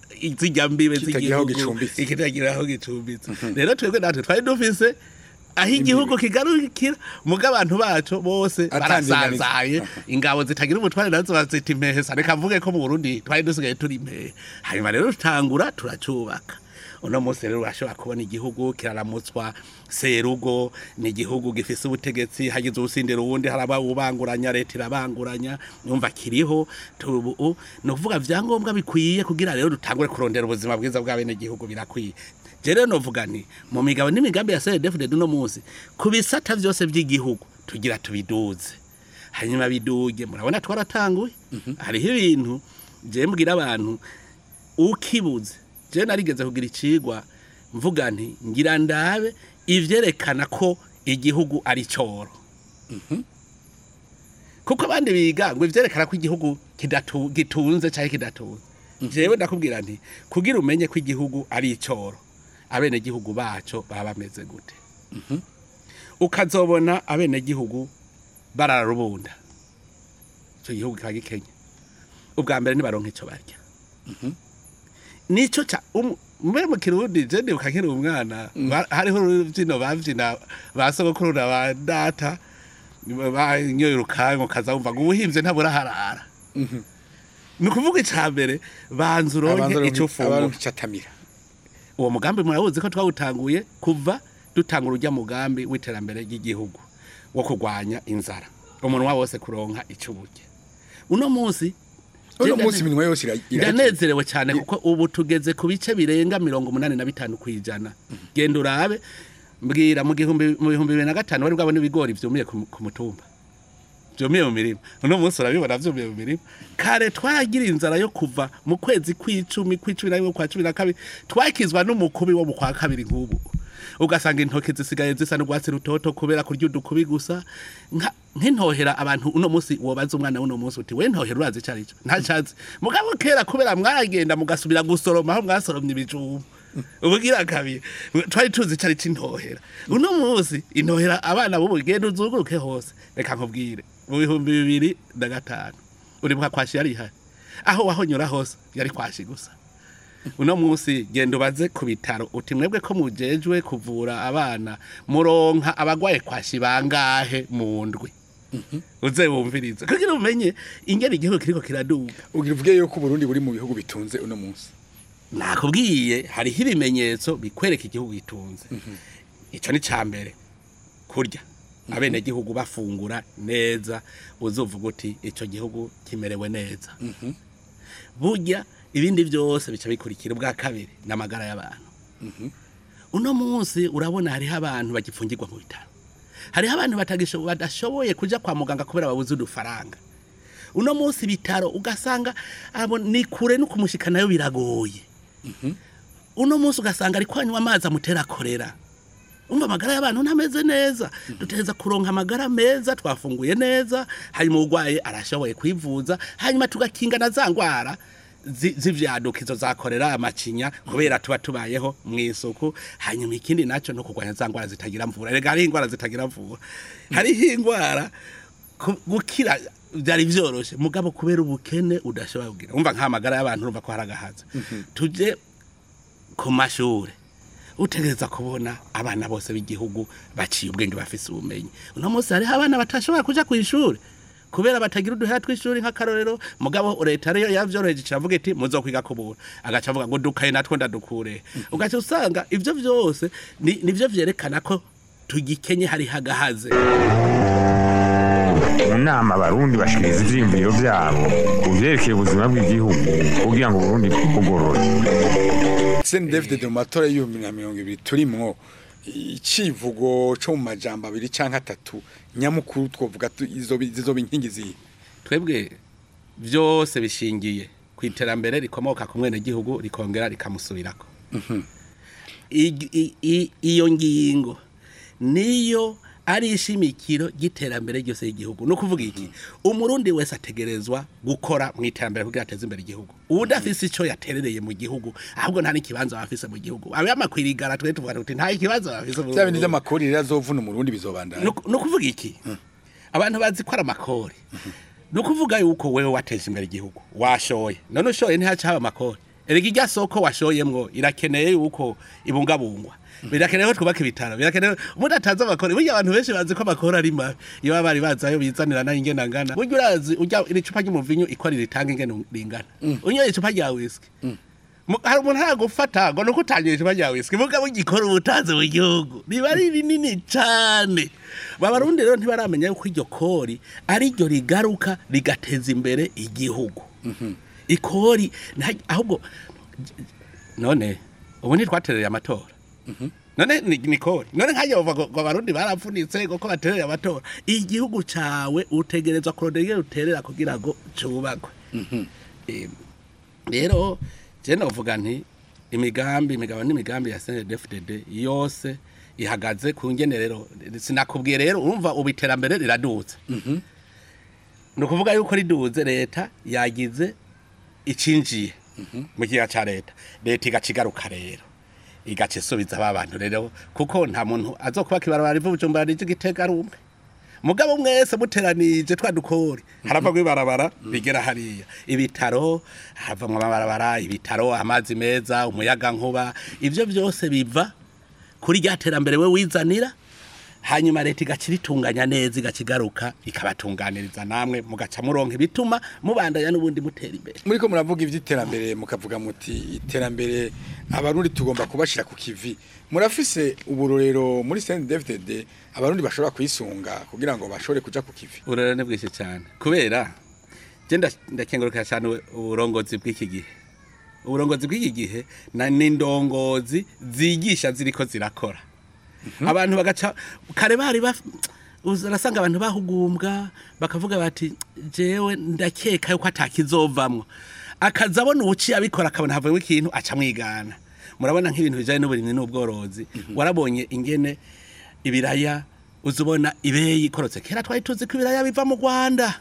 zijya mbibe Kitagira aho z'igihugu gicumbitse. kitagira aho gicumbitse rero twebwe natwe twari dufise aho igihugu kigarukira muga abantu bacu bose Atandinganiza. barasanzaye ingabo zitagira umutware nazo bazita impesa reka mvuge ko mu Burundi twari dusigaye turi impehe hanyuma rero tutangura turacubaka uno munsi rero urashobora kubona igihugu kiraramutswa serugo ni igihugu gifise ubutegetsi hagize ubusindira uwundi haraba ubanguranya leta irabanguranya yumva kiriho tubu ni ukuvuga vyangombwa bikwiye kugira rero dutangure kurondera ubuzima bwiza bw'abene gihugu birakwiye je rero novuga nti mu migabo n'imigambi ya CDFD uno munsi ku bisata vyose vy'igihugu tugira tubiduze hanyuma biduge murabona twaratanguye hariho ibintu je mbwira abantu ukibuze je narigeze kugira icigwa mvuga nti ngira ndabe ivyerekana ko igihugu ari coro kuko abandi biga ngo ivyerekana ko igihugu kidatu, gitunze canke kidatunze jewe ndakubwira nti kugira umenye ko igihugu ari icoro abene gihugu baco baba bameze gute ukazobona abene gihugu bararubunda ico gihugu kiba gikenye ubwa mbere nibaronka ico barya nico ca um- mbere mu kirundi je ndibuka nkiri umwana ba- hariho urubyino bavyina ba sogokuru na ba data banyoye urukango kaza wumva ngo ubuhimvye ntabura harara ni ukuvuga ica mbere banza uronke ico ufungura abantu catamira uwo mugambi murabuzi ko twawutanguye kuva dutanga urujya mugambi w'iterambere ry'igihugu wo kurwanya inzara umunwa wose kuronka ico urya uno munsi uno je munsi ndane- iminwa yose ira- ira- ndanezerewe cyane kuko ubu tugeze ku bice birenga mirongo umunani na bitanu ku ijana genda urabe mbwira mu gihumbi mu bihumbi bibiri na gatanu bari bwabona ibigori vyumiye ku ku mutumba vyumiye mu mirima uno munsi urabibona vyumiye mu mirima kare twaragira inzara yo kuva mu kwezi kw'icumi kw'icumi na rimwe kwa cumi na kabiri twakizwa n'umukubi wo mu kwa kabiri nk'ubu ugasanga intoki zisigaye zisa n'urwatsi rutoto kubera kurya udukubi gusa nka- nk'intohera abantu uno munsi wobaza umwana w'uno munsi uti we ntohera urazi ico arico ntacazi mugabo kera kubera mwagenda mugasubira gusoroma aho mwasoromye ibijumba ubugira kabiri twari tuzi ico ari c'intohera uno munsi intohera abana b'ubu genda uzuguruke hose reka nkubwire mu bihumbi bibiri na gatanu uribuka kwashi yari ihari aho wahonyura hose yari kwashi gusa uno munsi genda ubaze ku bitaro uti mwebwe ko mujejwe kuvura abana muronka abagwaye kwashi bangahe mu ndwi uze wumvirize kugira umenye ingene igihugu kiriko kiraduga ugira uvuge yuko Burundi buri mu bihugu bitunze uno munsi nakubwiye hariho ibimenyetso bikwereka igihugu gitunze ico ni ca mbere kurya abene gihugu bafungura neza uzuvuga uti ico gihugu kimerewe neza burya ibindi byose bica bikurikira ubwa kabiri n'amagara y'abantu uno munsi urabona hariho abantu bagipfungirwa mu bitaro hariho abantu batagisho- badashoboye kuja kwa muganga kubera babuze udufaranga uno munsi bitaro ugasanga abo ni kure no kumushikanayo biragoye uno munsi ugasanga ari kwanywa amazi amutera korera umva amagara y'abantu ntameze neza duteza kuronka amagara meza twafunguye neza hanyuma urwaye arashoboye kwivuza hanyuma tugakinga na za ngwara zi- z'ivyaduka izo zakorera amacinya kubera tuba tubayeho mu isuku hanyuma ikindi naco no kurwanya za ngwara zitagira mvura rega hariho ingwara zitagira mvura hariho ingwara ku- gukira byari vyoroshe mugabo kubera ubukene udashobora kugira umva nk'amagara y'abantu urumva ko haragahaza tuje ku mashure utegereza kubona abana bose b'igihugu baciye ubwenge bafise ubumenyi uno munsi hariho abana batashobora kuja ku ishuri kubera batagira uduhera tw'ishuri nk'akarorero mugabo leta ariyo yavyoroheje iravuga iti muzokwiga kubura agaca avuga ngo dukaye natwo ndadukure ugaca usanga ivyo vyose ni- nivyo vyerekana ko tugikenye hariho agahaze mu nama abarundi bashikiriza ivyiyumviro vyabo ku vyerekeye ubuzima bw'igihugu kugira ngo uburundi bugorore Sen David de matora y'ibihumbi na mirongo ibiri turimwo icivugo co mu majambo abiri canke atatu nyamukuru twovuga tu- izo- zizoba inkingi zihe twebwe byose bishingiye ku iterambere rikomoka ku mwenegihugu rikongera rikamusubirako Ig- i- i- iyo ngingo niyo ari ishimikiro ry'iterambere ryose y'igihugu ni ukuvuga iki umurundi wese ategerezwa gukora mu iterambere kugira ateze imbere igihugu udafise ico yaterereye mu gihugu ahubwo nta n'ikibanza bafise mu gihugu abe amakwirigara twe tuvuga tuti nta ikibanza bafise mu vya bindi gihugu." vy'amakori rero azovuna umurundi bizobandana Nuku- ni ukuvuga iki abantu bazi ko ari amakori ni ukuvuga yuko wewe wateje imbere igihugu washoye none ushoye ntihaca haba amakori erega irya soko washoyemwo irakeneye yuko ibungabungwa birakenewe ko twubaka ibitaro birakenewe umuntu atazi amakoro burya abantu benshi bazi ko amakoro ari mabi iyo baba bari bazi ayo bizanira nayo ingena ngana burya urazi urya iri cupa ry'umuvinyu ikora ritanga ingene ringana unyoye icupa rya whisky Mu- hari umuntu aragufata ngo nuko utangiye icupa rya whisky mugabo ugikora ubutazi mu gihugu riba ari rinini cane babarundi rero ntibaramenya yuko iryo kori ari ryo rigaruka rigateza imbere igihugu ikori nta- ahubwo none ubu ntitwatereye amatora none ni ni kori none nkajya bava ngo ngo abarundi barapfunitse kuko batereye amatora igihugu cawe utegerezwa kurondera ingene uterera kugira ngo cubakwe Eh, rero je novuga nti imigambi imigabo n'imigambi ya CNDD-FDD yose ihagaze ku ngenerero sinakubwiye rero urumva ubu iterambere riradutse ni ukuvuga yuko riduze leta yagize icinjiye mu kiga ca leta leta igaca igaruka rero igaca isubiza ba bantu rero kuko nta muntu azokubaka ibarabara riva bujumbura rije igitega ari umwe mugabo mwese muteranije twa dukori harava ibarabara bigera hariya ibitaro haravamwo amabarabara ibitaro amazi meza umuyaga nkuba ivyo byose biva kuri rya terambere we wizanira hanyuma leta igaca iritunganya neza igaca igaruka ikabatunganiriza namwe mugaca muronka ibituma mubandanya n'ubundi mutera imbere muri ko muravuga iby'iterambere mukavuga muti iterambere abarundi tugomba kubashyira ku kivi murafise uburorero muri senti devitede abarundi bashobora kuyisunga kugira ngo bashobore kuja ku kivi urero ni bwinshi cyane kubera je nda- ndakengurukira cyane ubu- uburongozi bw'iki gihe uburongozi bw'iki gihe na n'indongozi zigisha ziriko zirakora abantu bagaca kare bari baf- uza- urasanga abantu bahugumbwa bakavuga bati jewe ndakeka yuko atakizovamwo akaza abona ubuciye abikora akabona havuyemo ikintu aca mwigana murabona nk'ibintu bijanye n'uburimyi n'ubworozi warabonye ingene ibiraya uzubona ibeyi ikorotse kera twari tuzi ko ibiraya biva mu Rwanda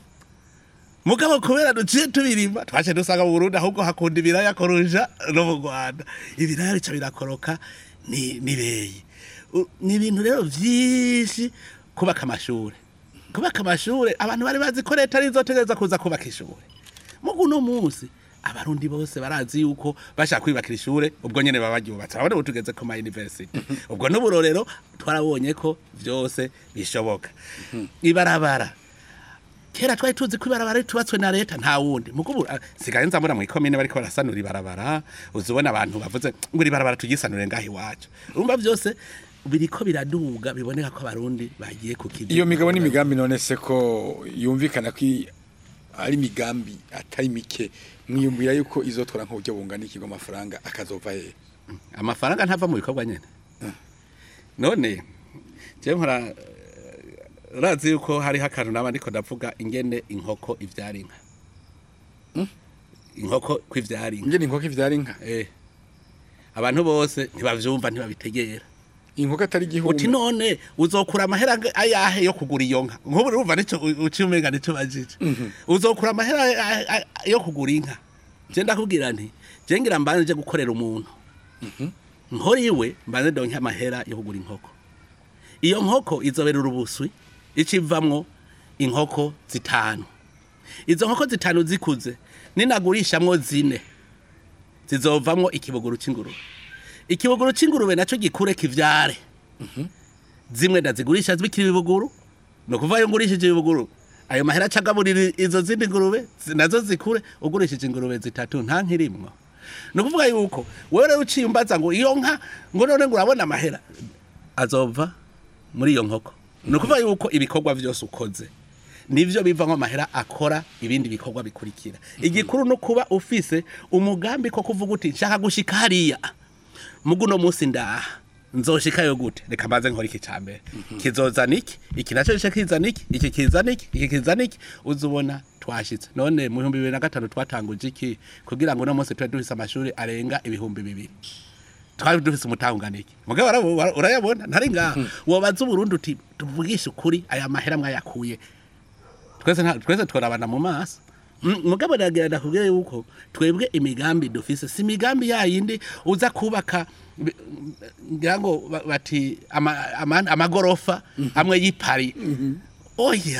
mugabo kubera duciye tubirima twaje dusanga mu Burundi ahubwo hakunda ibiraya kurusha no mu Rwanda ibiraya bica birakoroka ni nibeyi ni ibintu rero vyinshi kubaka amashure kubaka amashure abantu bari bazi ko leta arizotegereza kuza kubaka ishure mugu no munsi abarundi bose barazi yuko bashaka kwibakira ishure ubwo nyene baba baryubatse abone ubu tugeze ku ma university ubwo n'uburorero twarabonye ko vyose bishoboka ibarabara kera twari tuzi ko ibarabara ritubatswe na leta nta wundi mukubu sigaye nzamura mu ikomine bariko barasanura ibarabara uzubona abantu bavuze ngo iri barabara tugisanure ngaho iwacu urumva vyose biriko biraduga biboneka ko abarundi bagiye ku kivi iyo migabo n'imigambi none se ko yumvikana ko i- ari imigambi atari mike mwiyumvira yuko izotwara nk'uburyo bungana ikigo amafaranga akazova hehe amafaranga ntava mu bikorwa nyene none je nkora eh, urazi yuko hariho akantu naba ndiko ndavuga ingene inkoko ivyara inka inkoko kwivyara inka ingene inkoko ivyara inka eh abantu bose ntibavyumva ntibabitegera inkoko atari uti igihumbi none uzokura amahera anga- ayahe yo kugura iyo nka nk'ubu urumva nico uciye umenga nico bajije uzokura amahera a- a- a- yo kugura inka je ndakubwira nti je ngira mbanje nje gukorera umuntu nkora iwe mbanze ndonke amahera yo kugura inkoko iyo nkoko izobera urubuswi icivamwo inkoko zitanu izo nkoko zitanu zikuze ninagurishamwo zine zizovamwo ikibuguru c'ingurube ikibuguru c'ingurube naco gikure kivyare zimwe ndazigurisha zibikira ibibuguru ni ukuvuga iyo ngurishije ibibuguru ayo mahera acagaburira izo zindi ngurube zi- nazo zikure ugurishije ingurube zitatu nta nkirimwo ni ukuvuga yuko wewe rero uciye umbaza ngo iyo nka ngo none ngo urabona amahera azova muri iyo nkoko ni ukuvuga yuko ibikorwa vyose ukoze nivyo bivamo amahera akora ibindi bikorwa bikurikira igikuru no kuba ufise umugambi ko kuvuga uti nshaka gushika hariya mugu no munsi ndaha nzoshikayo gute reka mbanze nkora iki cambere kizozana iki iki naco gice kizana iki iki kizana iki iki kizana iki uzubona twashitse none mu bihumbi bibiri na gatanu twatanguje iki kugira ngo uno munsi tube dufise amashuri arenga ibihumbi bibiri twari dufise umutanganiki mugabo warabu- wara- urayabona ntari ngaha wobaza uburundi uti tuvugishe ukuri aya mahera mwayakuye twese nta- twese tworabana mu maso Mm, mugabo nagira ndakubwira yuko twebwe imigambi dufise si imigambi yayindi uza kubaka bi- ngira ngo ba- bati ama- ama- amagorofa amwe y'ipari oya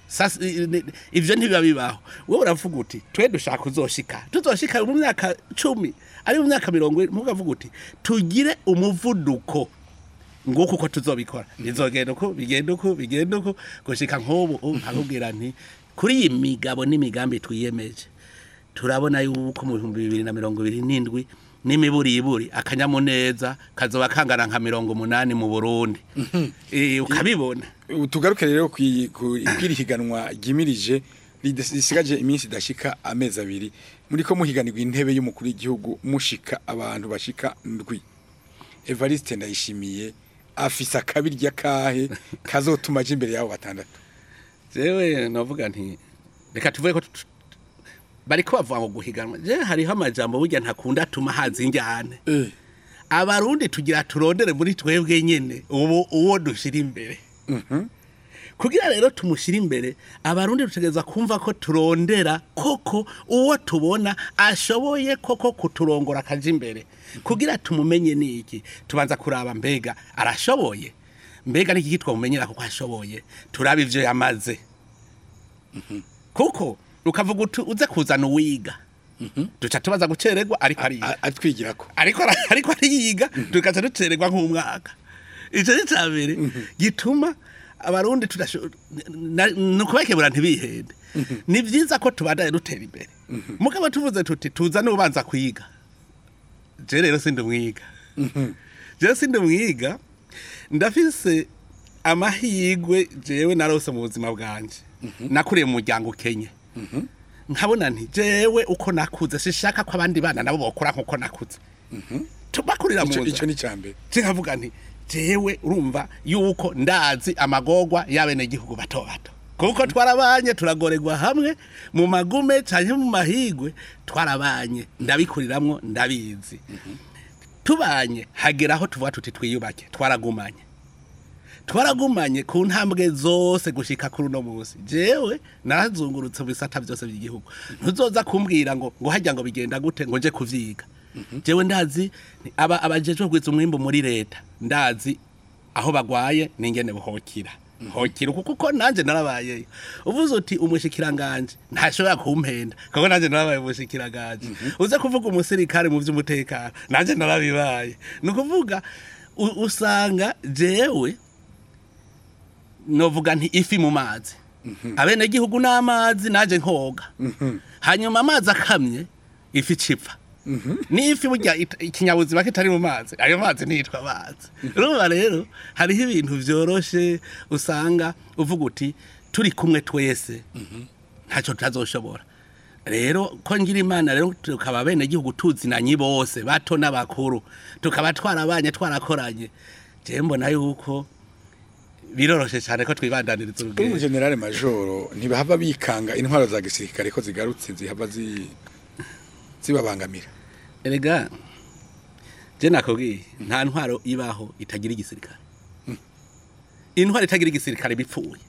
Sasa, i- ni- ivyo ntibiba bibaho wowe uravuga uti twe dushaka uzoshika tuzoshika mu myaka cumi ari mu myaka mirongo ine mukavuga uti tugire umuvuduko nguko uko tuzobikora bizogenda uko bigenda uko bigenda uko gushika nk'ubu ubu nkakubwira nti kuri iyi migabo n'imigambi twiyemeje turabona yuko mu bihumbi bibiri na mirongo ibiri n'indwi n'imiburiburi akanyamuneza kazoba kangana nka mirongo umunani mu burundi Eh, ukabibona Ubu tugaruke rero kwi- ku kwiri higanwa ryimirije rides- risigaje iminsi idashika amezi abiri muri ko muhiganirwa intebe y'umukuru w'igihugu mushika abantu bashika ndwi Evariste ndayishimiye afise akabirya kahe kazotuma aje imbere yabo batandatu jewe novuga nti reka tuvuge ko tu- bariko bavuga ngo guhiganwa je hariho amajambo burya ntakunda atuma haza injyane eh abarundi tugira turondere muri twebwe nyene ubu uwo dushira imbere kugira rero tumushyire imbere abarundi dutegereza kumva ko turondera koko uwo tubona ashoboye koko kuturongora akaja imbere kugira tumumenye niki tubanza kuraba mbega arashoboye mbega niki kitwa mumenyera kuko ashoboye turaba ivyo yamaze kuko ukavuga uti uze kuzana uwiga duca tubaza gucererwa ariko ariga A- atwigirako ariko ara- ariko ariyiga tugaca ducererwa nk'umwaka icyo ni cya mbere gituma abarundi tudasho- na- ni ukubakebura ntibihende ni byiza ko tubandanye dutera imbere mugabo tuvuze tuti tuza n'ubanza kwiga je rero sindi umwiga je sindi umwiga ndafise amahirwe jewe narose mu buzima bwanje nakuriye mu muryango ukenye nkabona nti jewe uko nakuze sishaka ko abandi bana nabo bokora nkuko nakuze tubakurira mu ico nzira ico ni cambere nkavuga nti jewe urumva yuko ndazi amagorwa y'abenegihugu bato bato kuko twarabanye turagoregwa hamwe mu magume canke mu mahigwe twarabanye ndabikuriramwo ndabizi tubanye hagera aho tuvuga tuti twiyubake twaragumanye twaragumanye ku ntambwe zose gushika kuri uno munsi jewe narazungurutse mu bisata byose by'igihugu ntuzoza kumbwira ngo ngo hajya ngo bigenda gute ngo nje kuvyiga jewe ndazi ni aba abajejwe kugwiza umwimbu muri leta ndazi aho bagwaye ningene buhokira hokira kuko uko nanje narabayeyo uvuze uti umushikiranganje ntashobora kumpenda kuko nanje narabaye umushikiranganje uze kuvuga umusirikare mu vy'umutekano nanje narabibaye ni ukuvuga u- usanga jewe novuga nti ifi mu mazi abenegihugu n'amazi naje nkoga hanyuma amazi akamye ifi cipfa n'ifi burya it- ikinyabuzima kitari mu mazi ayo mazi ntiyitwa amazi urumva rero hariho ibintu vyoroshe usanga uvuga uti turi kumwe twese ntacyo tutazoshobora rero ko ngira imana rero tukaba bene gihugu tuzinanye bose bato n'abakuru tukaba twarabanye twarakoranye je mbona yuko biroroshe cyane ko twibandaniriza uri mu urugendo generale majoro ntibahava bikanga intwaro za gisirikare ko zigarutse zihava zi zibabangamira erega je nakubwiye nta ntwaro ibaho itagira igisirikare intwaro itagira igisirikare bipfuye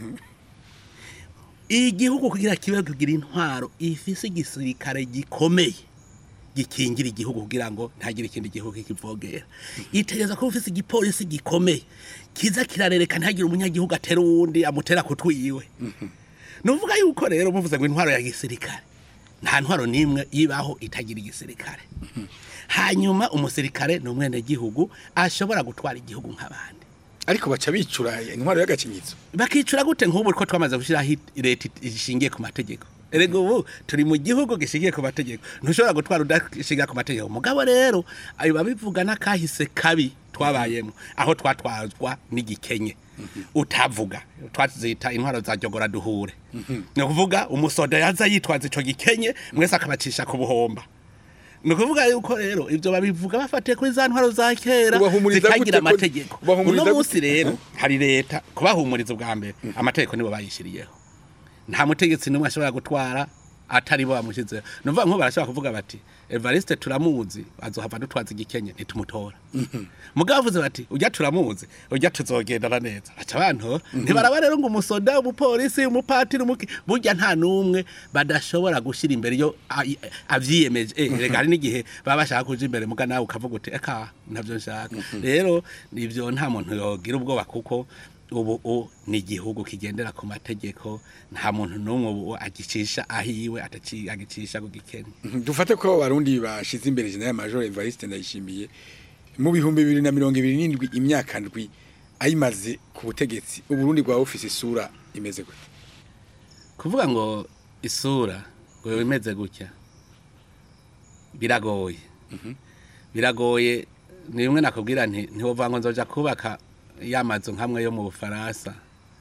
igihugu kugira kibe kugira intwaro ifise igisirikare gikomeye gikingira igihugu kugira ngo ntagire ikindi gihugu kikivogera itegereza ko ufise igipolisi gikomeye kiza kirarereka ntagire umunyagihugu atera uwundi amutera kutwiwe nuvuga yuko rero muvuze ngo intwaro ya gisirikare nta ntwaro n'imwe ibaho itagira igisirikare hanyuma umusirikare ni umwenegihugu ashobora gutwara igihugu nk'abandi ariko baca bicura intwaro y'agakinyitso bakicura gute nk'ubu ko twamaze gushyiraho leta ishingiye ku mategeko erega ubu turi mu gihugu gishingiye ku mategeko ntushobora gutwara udashingiye ku mategeko mugabo rero ayo babivuga n'akahise kabi twabayemo aho twatwazwa n'igikenye utavuga twazita intwaro za jogora duhure ni ukuvuga umusoda yaza yitwaza icyo gikenye mwese akabacisha ku buhomba ni ukuvuga yuko rero ibyo babivuga bafatiye kuri za ntwaro za kera Ubahumuriza gute zitagira ko- amategeko ubahumuriza uno gute? munsi rero hari leta kubahumuriza ubwa mbere amategeko nibo bayishyiriyeho nta mutegetsi n'umwe ashobora gutwara atari bo bamushyizeho ni ukuvuga nk'ubu barashobora kuvuga bati evariste turamuzi azohava dutwaza igikenye ntitumutora mugabo bavuze bati ujya turamuzi ujya tuzogendana neza baca bantora ntibaraba rero ngo umusoda umupolisi umupatiri umuki burya nta n'umwe badashobora gushyira imbere iyo a- i- avyiyemeje eh rega hari n'igihe baba bashaka kuja imbere muga nawe ukavuga uti eka ntabyo nshaka rero ivyo nta muntu yogira ubwoba kuko ubu u ni igihugu kigendera ku mategeko nta muntu n'umwe ubu agicisha ahiwe ataci- agicisha ku gikene Mhm, dufate ko abarundi bashize imbere General Major Evariste Ndayishimiye mu bihumbi bibiri na mirongo ibiri n'indwi imyaka ndwi ayimaze ku butegetsi uburundi bwa ofisi isura imeze gute kuvuga ngo isura ngo imeze gutya biragoye biragoye ni bimwe nakubwira nti ntiwova ngo nzoja kubaka ya mazu nkamwe yo mu bufaransa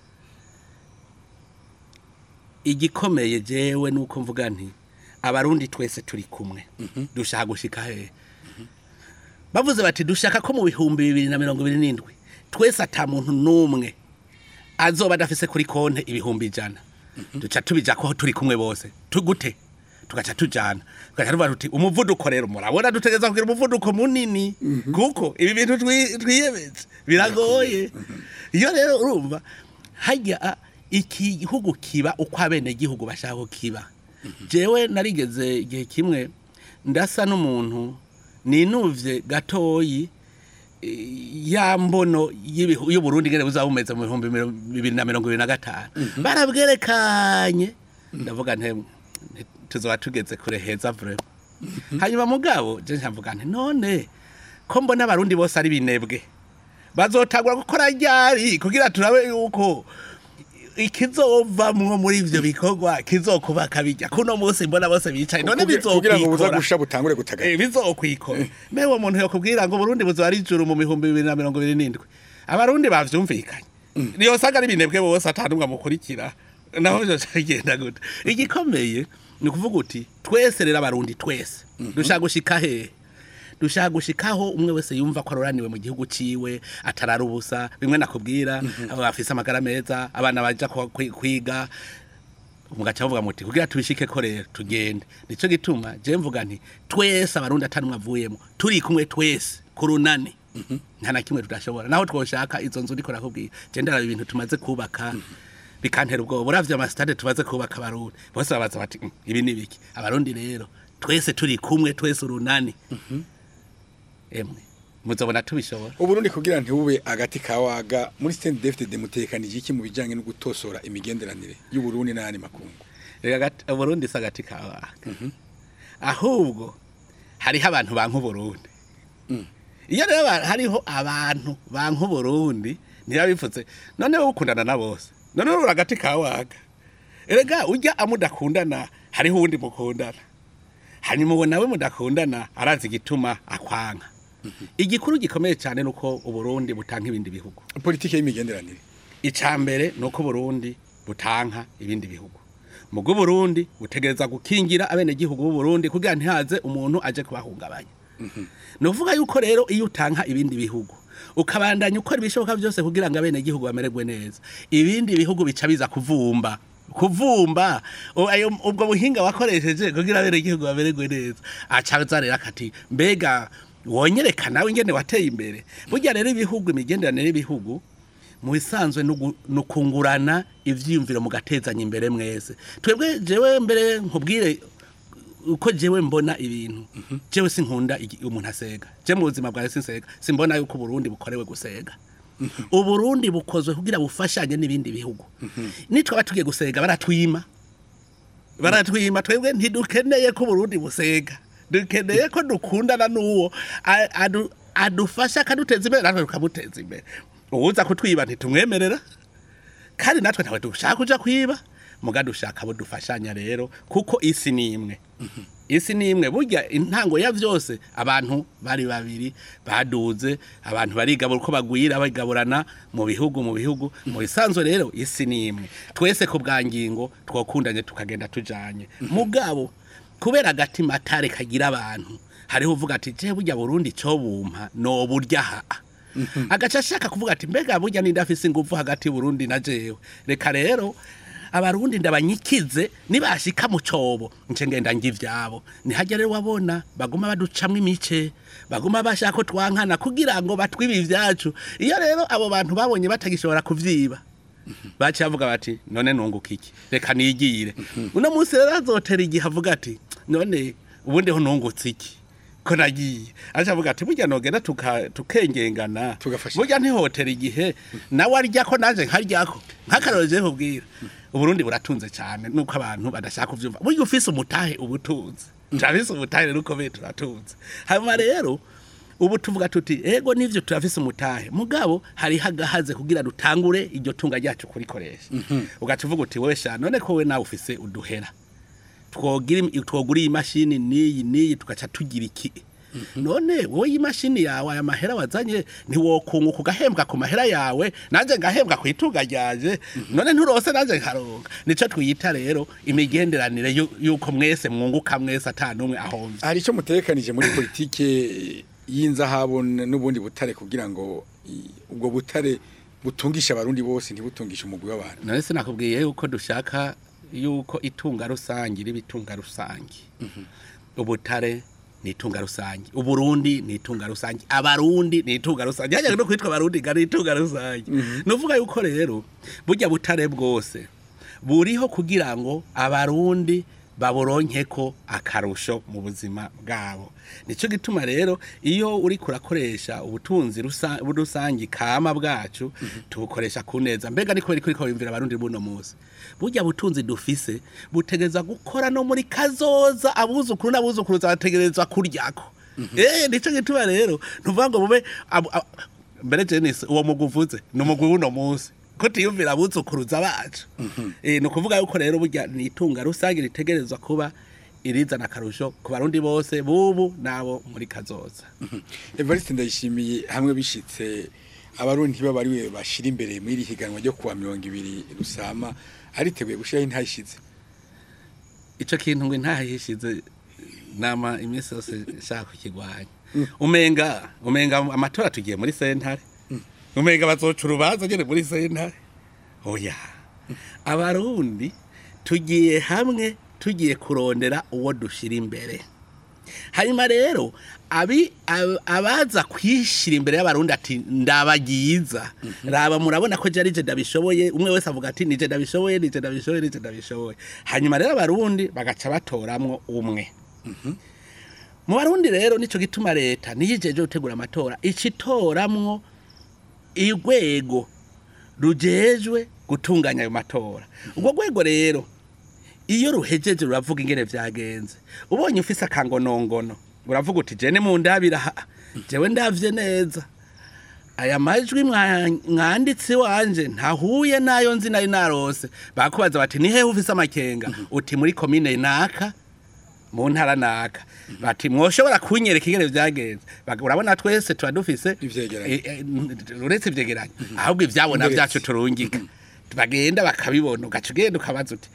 igikomeye jewe nuko mvuga nti abarundi twese turi kumwe dushaka gushika hehe bavuze bati dushaka ko mu bihumbi bibiri na mirongo ibiri n'indwi twese ata muntu n'umwe azoba adafise kuri konte ibihumbi ijana duca tubija ko turi kumwe bose tugute tugaca tujana tugaca tuvuga tuti umuvuduko rero murabona dutegereza kugira umuvuduko munini kuko ibi bintu twi- twiyemeje biragoye iyo rero urumva hajya a- iki gihugu kiba uko abene gihugu bashaka ko kiba jewe narigeze igihe kimwe ndasa n'umuntu ninuvye gatoyi ya mbono y'ibihu- y'uburundi ngene buzaba bumeze mu bihumbi miro- bibiri na mirongo ibiri na gatanu barabwerekanye ndavuga nte nti- tuzoba tugeze kure heza vrema hanyuma mugabo je nkavuga nti none ko mbona abarundi bose ari binebwe bazotangura gukora ryari kugira turabe yuko ikizovamwo muri ivyo bikorwa kizokubaka bijya kuno munsi mbona bose bicaye none Kugira- kugira ngo buza bizokwikora gusha butangure gutagata Eh, bizokwikora mbe uwo muntu yokubwira ngo Burundi buzoba ari ijuru mu bihumbi bibiri na mirongo ibiri n'indwi abarundi bavyumvikanye niyo usanga ari binebwe bose atanumwe amukurikira naho vyoca bigenda gute igikomeye ni ukuvuga uti twese rero abarundi twese dushaka gushika hehe dushaka gushikaho umwe wese yumva ko aroraniwe mu gihugu ciwe atarara ubusa bimwe nakubwira abo bafise amagara meza abana baja kwa- kwi- kwiga mugaca bavuga muti kugira tubishike ko rero tugende nico gituma je mvuga nti twese abarundi atanumwe avuyemo turi kumwe twese ku runani nta na kimwe tudashobora naho twoshaka izo nzu ndiko nakubwira je ndaraba ibintu tumaze kubaka bikantera ubwoba uravye amasitade tumaze kubaka abarundi bose babaza bati "Mm, ibi ni biki abarundi rero twese turi kumwe twese urunani emwe muzobona tubishobora uburundi kugira ntibube agati kawaga muri stand defte mutekanije iki mu bijanye no gutosora imigenderanire y'uburundi n'ayandi makungu reka gati- uburundi si agati kawaga ahubwo hariho abantu banka uburundi iyo rero aba- hariho abantu banka uburundi niba bipfutse noneho ukundana na bose noneho uri agati kawaga erega ujya amudakundana hariho uwundi mukundana hanyuma uwo nawe mudakundana arazi igituma akwanka igikuru gikomeye cyane nuko uburundi butanka ibindi bihugu politike y'imigenderanire icambere nuko Burundi butanka ibindi bihugu mugo Burundi butegereza gukingira abene gihugu b'u Burundi kugira ntihaze umuntu aje kubahungabanya nuvuga yuko rero iyo utanka ibindi bihugu ukabandanya ukora ibishoboka byose kugira ngo abene gihugu bamererwe neza ibindi bihugu bica biza kuvumba kuvumba o- ayo ubwo buhinga wakoresheje kugira abene gihugu bamererwe neza acaza rero akati mbega wonyereka nawe ingene wateye imbere burya rero ibihugu imigenderanire y'ibihugu mu bisanzwe ni ukungurana ivyiyumviro mugatezanya imbere mwese twebwe jewe mbere nkubwire uko jewe mbona ibintu jewe sinkunda igi- umuntu asega je mu buzima bwawe sinsega simbona yuko uburundi bukorewe gusega uburundi bukozwe kugira bufashanye n'ibindi bihugu nitwaba tugiye gusega baratwima baratwima twebwe ntidukeneye ko uburundi busega dukeneye ko dukundana n'uwo a- adu- adufasha akaduteza imbere natwe tukamuteza imbere uwuza kutwiba ntitumwemerera kandi natwe ntawe dushaka kuja kwiba muga dushaka abo dufashanya rero kuko isi ni imwe isi ni imwe burya intango ya vyose abantu bari babiri baduze abantu barigabura uko bagwira bagaburana mu bihugu mu bihugu mu bisanzwe rero isi ni imwe twese ku bwa ngingo twokundanye tukagenda tujanye mugabo kubera agatima atare kagira abantu hariho uvuga ati je burya burundi cyo bumpa no burya ha agaca ashaka kuvuga ati mbega burya nindafise ingufu hagati y'uburundi na jewe reka rero abarundi ndabanyikize nibashika mu cobo nce ngenda ngivyabo nihajya rero wabona baguma baducamwe imice baguma bashaka ko twankana kugira ngo batwibe ivyacu iyo rero abo bantu babonye batagishobora kuvyiba baciye bavuga bati none nunguka iki reka nigire uno munsi rero azotera igihe avuga ati none ubundi ho nungutse iki ko nagiye aje avuga ati burya nogenda tuka- tukengengana Tugafasha. burya ntihotera igihe nawe arya ko nanje nkaryako nk'akarorero je nkubwira uburundi buratunze cyane nuko abantu badashaka kuvyumva burya ufise umutahe ubutunzi turafise umutahe rero ukomeye turatunze hanyuma rero ubu tuvuga tuti ego nivyo turafise umutahe mugabo hari hagahaze kugira dutangure iryo tunga ryacu kurikoresha ugaca uvuga uti wewe sha none ko we nawe ufise uduhera twogira twogura iyi mashini n'iyi n'iyi tugaca tugira iki none wowe iyi mashini yawe aya mahera wazanye ntiwokunguka ugahembwa ku mahera yawe nanjye ngahembwa ku itunga ryaje none nturose nanjye nkaronga nico twiyita rero imigenderanire yu- yuko mwese mwunguka mwese ata n'umwe ahomvye hari icyo mutekanije muri politike y'inzahabu n- n'ubundi butare kugira ngo i- ubwo butare butungisha abarundi bose ntibutungishe umugwi w'abantu none sinakubwiye yuko dushaka yuko itunga rusange riba itunga rusange ubutare ni itunga rusange uburundi ni itunga rusange abarundi ni itunga rusange hajyaga no kwitwa abarundi nga ni itunga rusange ni uvuga yuko rero burya butare bwose buriho kugira ngo abarundi baburonkeko akarusho mu buzima bwabo nicyo gituma rero iyo uri kurakoresha ubutunzi rusa- rusange kama bwacu tubukoresha ku neza mbega niko bari kuriko bimvira abarundi buno munsi burya butunzi dufise butegereza gukora no muri kazoza abuzukuru n'abuzukuruza bategerezwa kuryako eh nicyo gituma rero ntuvuga ngo bube abo- abo- mbere Jenise uwo mugwi uvuze ni umugwi w'uno munsi ko tiyumvira abuzukuruza bacu eh ni ukuvuga yuko rero burya ni itunga rusange ritegerezwa kuba irizana akarusho ku barundi bose bubu nabo muri kazoza Evariste ndayishimiye hamwe bishitse abarundi ntibaba ariwe bashira imbere muri iri higanwa ryo kuwa mirongo ibiri rusama ariteguye gushiraho intayishize ico kintu ngo ntahishize nama iminsi yose nshaka kukigwanya umenga umenga amatora tugiye muri sentare umenga bazoca urubanza nyene muri sentare oya abarundi tugiye hamwe tugiye kurondera uwo dushira imbere hanyuma rero abi ab- abaza kwishira imbere y'abarundi ati ndabagiza raba murabona ko jari je ndabishoboye umwe wese avuga ati nije ndabishoboye nije ndabishoboye nije ndabishoboye hanyuma rero abarundi bagaca batoramwo umwe mu barundi rero nico gituma leta niyijeje gutegura amatora icitoramwo igwego rujejwe gutunganya ayo matora ubwo rwego rero iyo ruhejeje ruravuga ingene vyagenze ubonye ufise akangonongono uravuga uti jene mu ndabira ha jewe ndavye neza aya majwi mwa- mwanditsi wanje ntahuye nayo nzi nari narose bakubaza bati ni hehe ufise amakenga uti muri komine naka mu ntara naka bati mwoshobora kunyereka ingene vyagenze Bag- urabona twese tuba dufise Ivyegeranyo. Eh, eh, uretse ivyegeranyo ahubwo ivyabona Uretse. vyacu turungika bagenda bakabibona ugaca ugenda ukabaza uti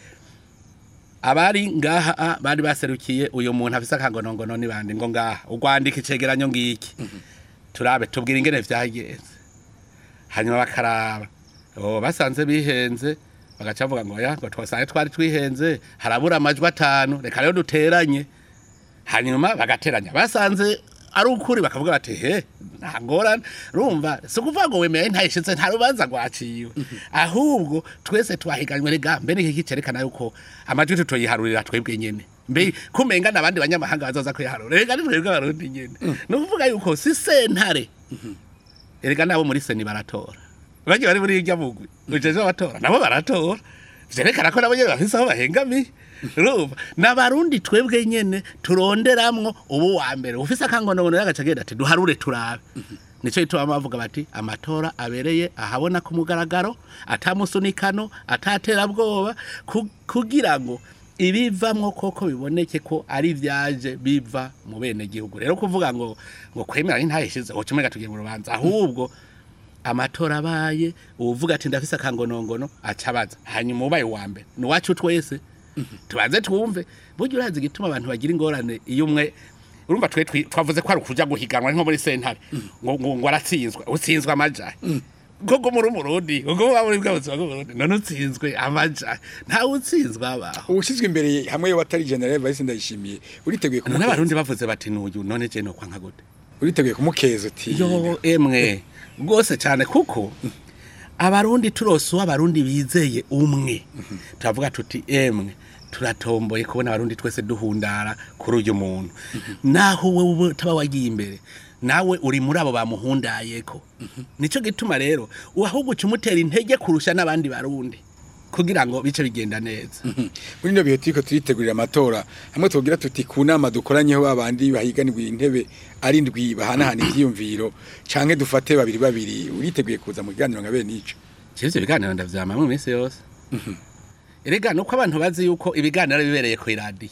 abari ngaha ah, bari baserukiye uyu muntu afise akangonongono ni bande ngo ngaha ugwandika icegeranyo ngiki turabe tubwira ingene vyagenze hanyuma bakaraba oh basanze bihenze bagaca bavuga ngo ya ngo twasanze twari twihenze harabura amajwi atanu reka rero duteranye hanyuma bagateranya basanze ari ukuri bakavuga bati he nta ngorane rumva si ukuvuga ngo wemeye ntayishize nta rubanza rwaciwe ahubwo twese twahiganywe rega mbe niki cerekana yuko amajwi tutoyiharurira twebwe nyene mbe kumenga n'abandi banyamahanga bazoza kwiharura rega ni twebwe abarundi nyene ni ukuvuga yuko si sentare erega nabo muri seni baratora bagiye bari muri irya mugwi ujeje abatora nabo baratora vyerekana ko nabo nyene bafise aho bahengamiye urumva n'abarundi twebwe nyene turonderamwo ubu wa mbere ufise akangonogono yagaca agenda ati duharure turabe nico gituma bavuga bati amatora abereye ahabona ku mugaragaro atamusunikano ataterabwoba ku- kugira ngo ibivamwo koko biboneke ko ari vyaje biva mu bene gihugu rero kuvuga ngo ngo kwemera ntayishize ngo kimwe tugiye mu rubanza ahubwo amatora abaye uvuga ati ndafise akangonongono acabaza hanyuma ubaye wa mbere ni wacu twese tubanze twumve burya urazi igituma abantu bagira ingorane iyo umwe urumva twe twi- twavuze ko ari ukuja guhiganwa nko muri sentare ngo ngo ngo aratsinzwe utsinzwe amajahe koko muri umurundi koko muba muri bwa buzima bw'umurundi none utsinzwe amajahe ntawe utsinzwe abaho ubushyizwe imbere hamwe watari general Evariste ndayishimiye uriteguye none kumukeza abarundi bavuze bati n'uyu none je no kwanka gute uriteguye kumukeza uti yo emwe rwose cyane kuko abarundi turose uwo abarundi bizeye umwe turavuga tuti emwe turatomboye kubona abarundi twese duhundara kuri uyu muntu naho wowe utaba wagiye imbere nawe uri muri abo bamuhundayeko nico gituma rero ahubwo uca umutera intege kurusha n'abandi barundi kugira ngo bice bigenda neza muri ino bihe turiko turitegurira amatora hamwe tugira tuti ku nama dukoranyeho babandi bahiganirwa intebe ari ndwi bahanahana ivyiyumviro canke dufate babiri babiri uriteguye kuza mu kiganiro nka bene ico ivyo biganiro ndavyama mu minsi yose erega nuko abantu bazi yuko ibiganiro bibereye ku iradiyo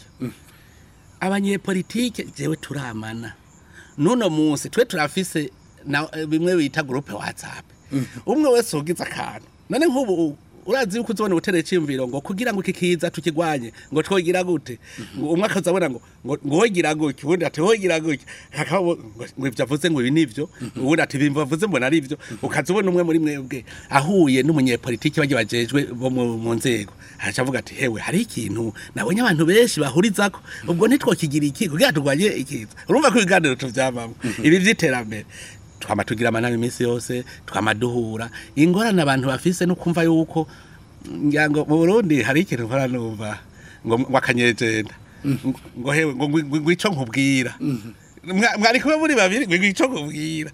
abanyepolitike jewe turamana nuno munsi twe turafise na bimwe bita groupe whatsapp umwe wese ugize akantu none nk'ubu urazi yuko uzobona ubutere cyimviro ngo kugira ngo iki kiza tukigwanye ngo twogira gute ngo umwe akazabona ngo ngo ngo wogira gutya ubundi ati wogira gutya hakaba ngo ivyo avuze ngo ibi nivyo ubundi ati ibi avuze mbona ari ivyo ukazubona umwe muri mwebwe ahuye n'umunyepolitiki bagiye bajejwe bo mu mu nzego araca avuga ati hewe hari ikintu nabonye abantu benshi bahurizako ubwo ntitwokigira iki kugira turwanye ikiza urumva ko ibiganiro tuvyamamwo ibi vy'iterambere twama tugira amanama iminsi yose twama duhura ingorane abantu bafise no kumva yuko ngira ngo mu Burundi hari ikintu nkora numva ngo ngo akanyejenda ngo hewe ngo ngwi- ngwi ico nkubwira Mwa- mwari kuba muri babiri ngo ngwi ico nkubwira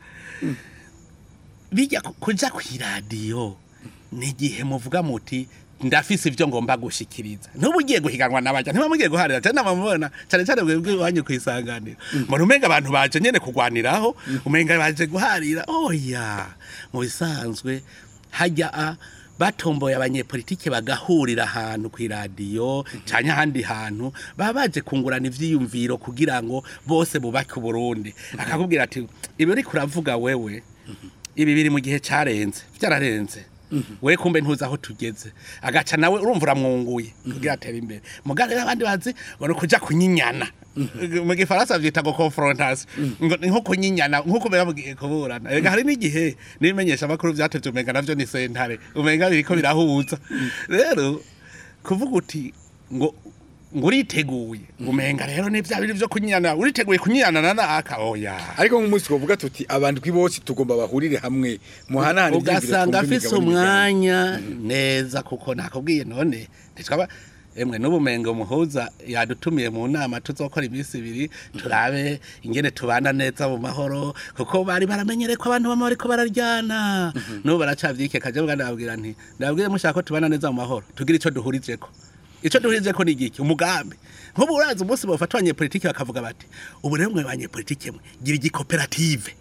bijya ku- kuja kw'iradiyo ni igihe muvuga muti ndafise ivyo ngomba gushikiriza ntuba ugiye guhiganwa n'abaja ntiba mugiye guharira cyane namamubona cyane cyane mwebwe iwanyu kwisanganira mbona umenga abantu baje nyene kugwaniraho umenga baje guharira oya mu bisanzwe hajya a batomboye abanyepolitike bagahurira ahantu ku iradiyo cyane ahandi hantu baba baje kungurana ivyiyumviro kugira ngo bose bubake uburundi akakubwira ati ibi uriko uravuga wewe ibi biri mu gihe cyarenze byararenze we kumbe ntuzi aho tugeze agaca nawe urumva uramwunguye kugira atere imbere mugare abandi bazi ngo ni ukuja kunyinyana mu gifaransa byita ngo confrontation ngo ni nko kunyinyana nko kumera mugiye kuburana rega hari n'igihe n'ibimenyesha amakuru byatevye umenga navyo ni sentare umenga biriko birahuza rero kuvuga uti ngo ngo uriteguye umenga rero ni bya biri byo kunyinyana uriteguye kunyinyana na naka oya ariko nk'umunsi twovuga tuti abantu bose tugomba bahurire hamwe muhanahana ivyiyumviro, ugasanga twumve afise imigabo n'imigambi. umwanya neza kuko nakubwiye none ntitwaba emwe n'ubumengo muhuza yadutumiye mu nama tuzokora iminsi ibiri turabe ingene tubana neza mu mahoro kuko bari baramenyere ko abantu bama bariko bararyana n'ubu baracavyike kaje bwa ndababwira nti ndababwire mushaka ko tubana neza mu mahoro tugira ico duhurijeko ico duhurijeko ni igiki umugambi nk'ubu urazi umunsi bafata abanyepolitike bakavuga bati ubu rero mwe banyepolitike mwe gira igikoperative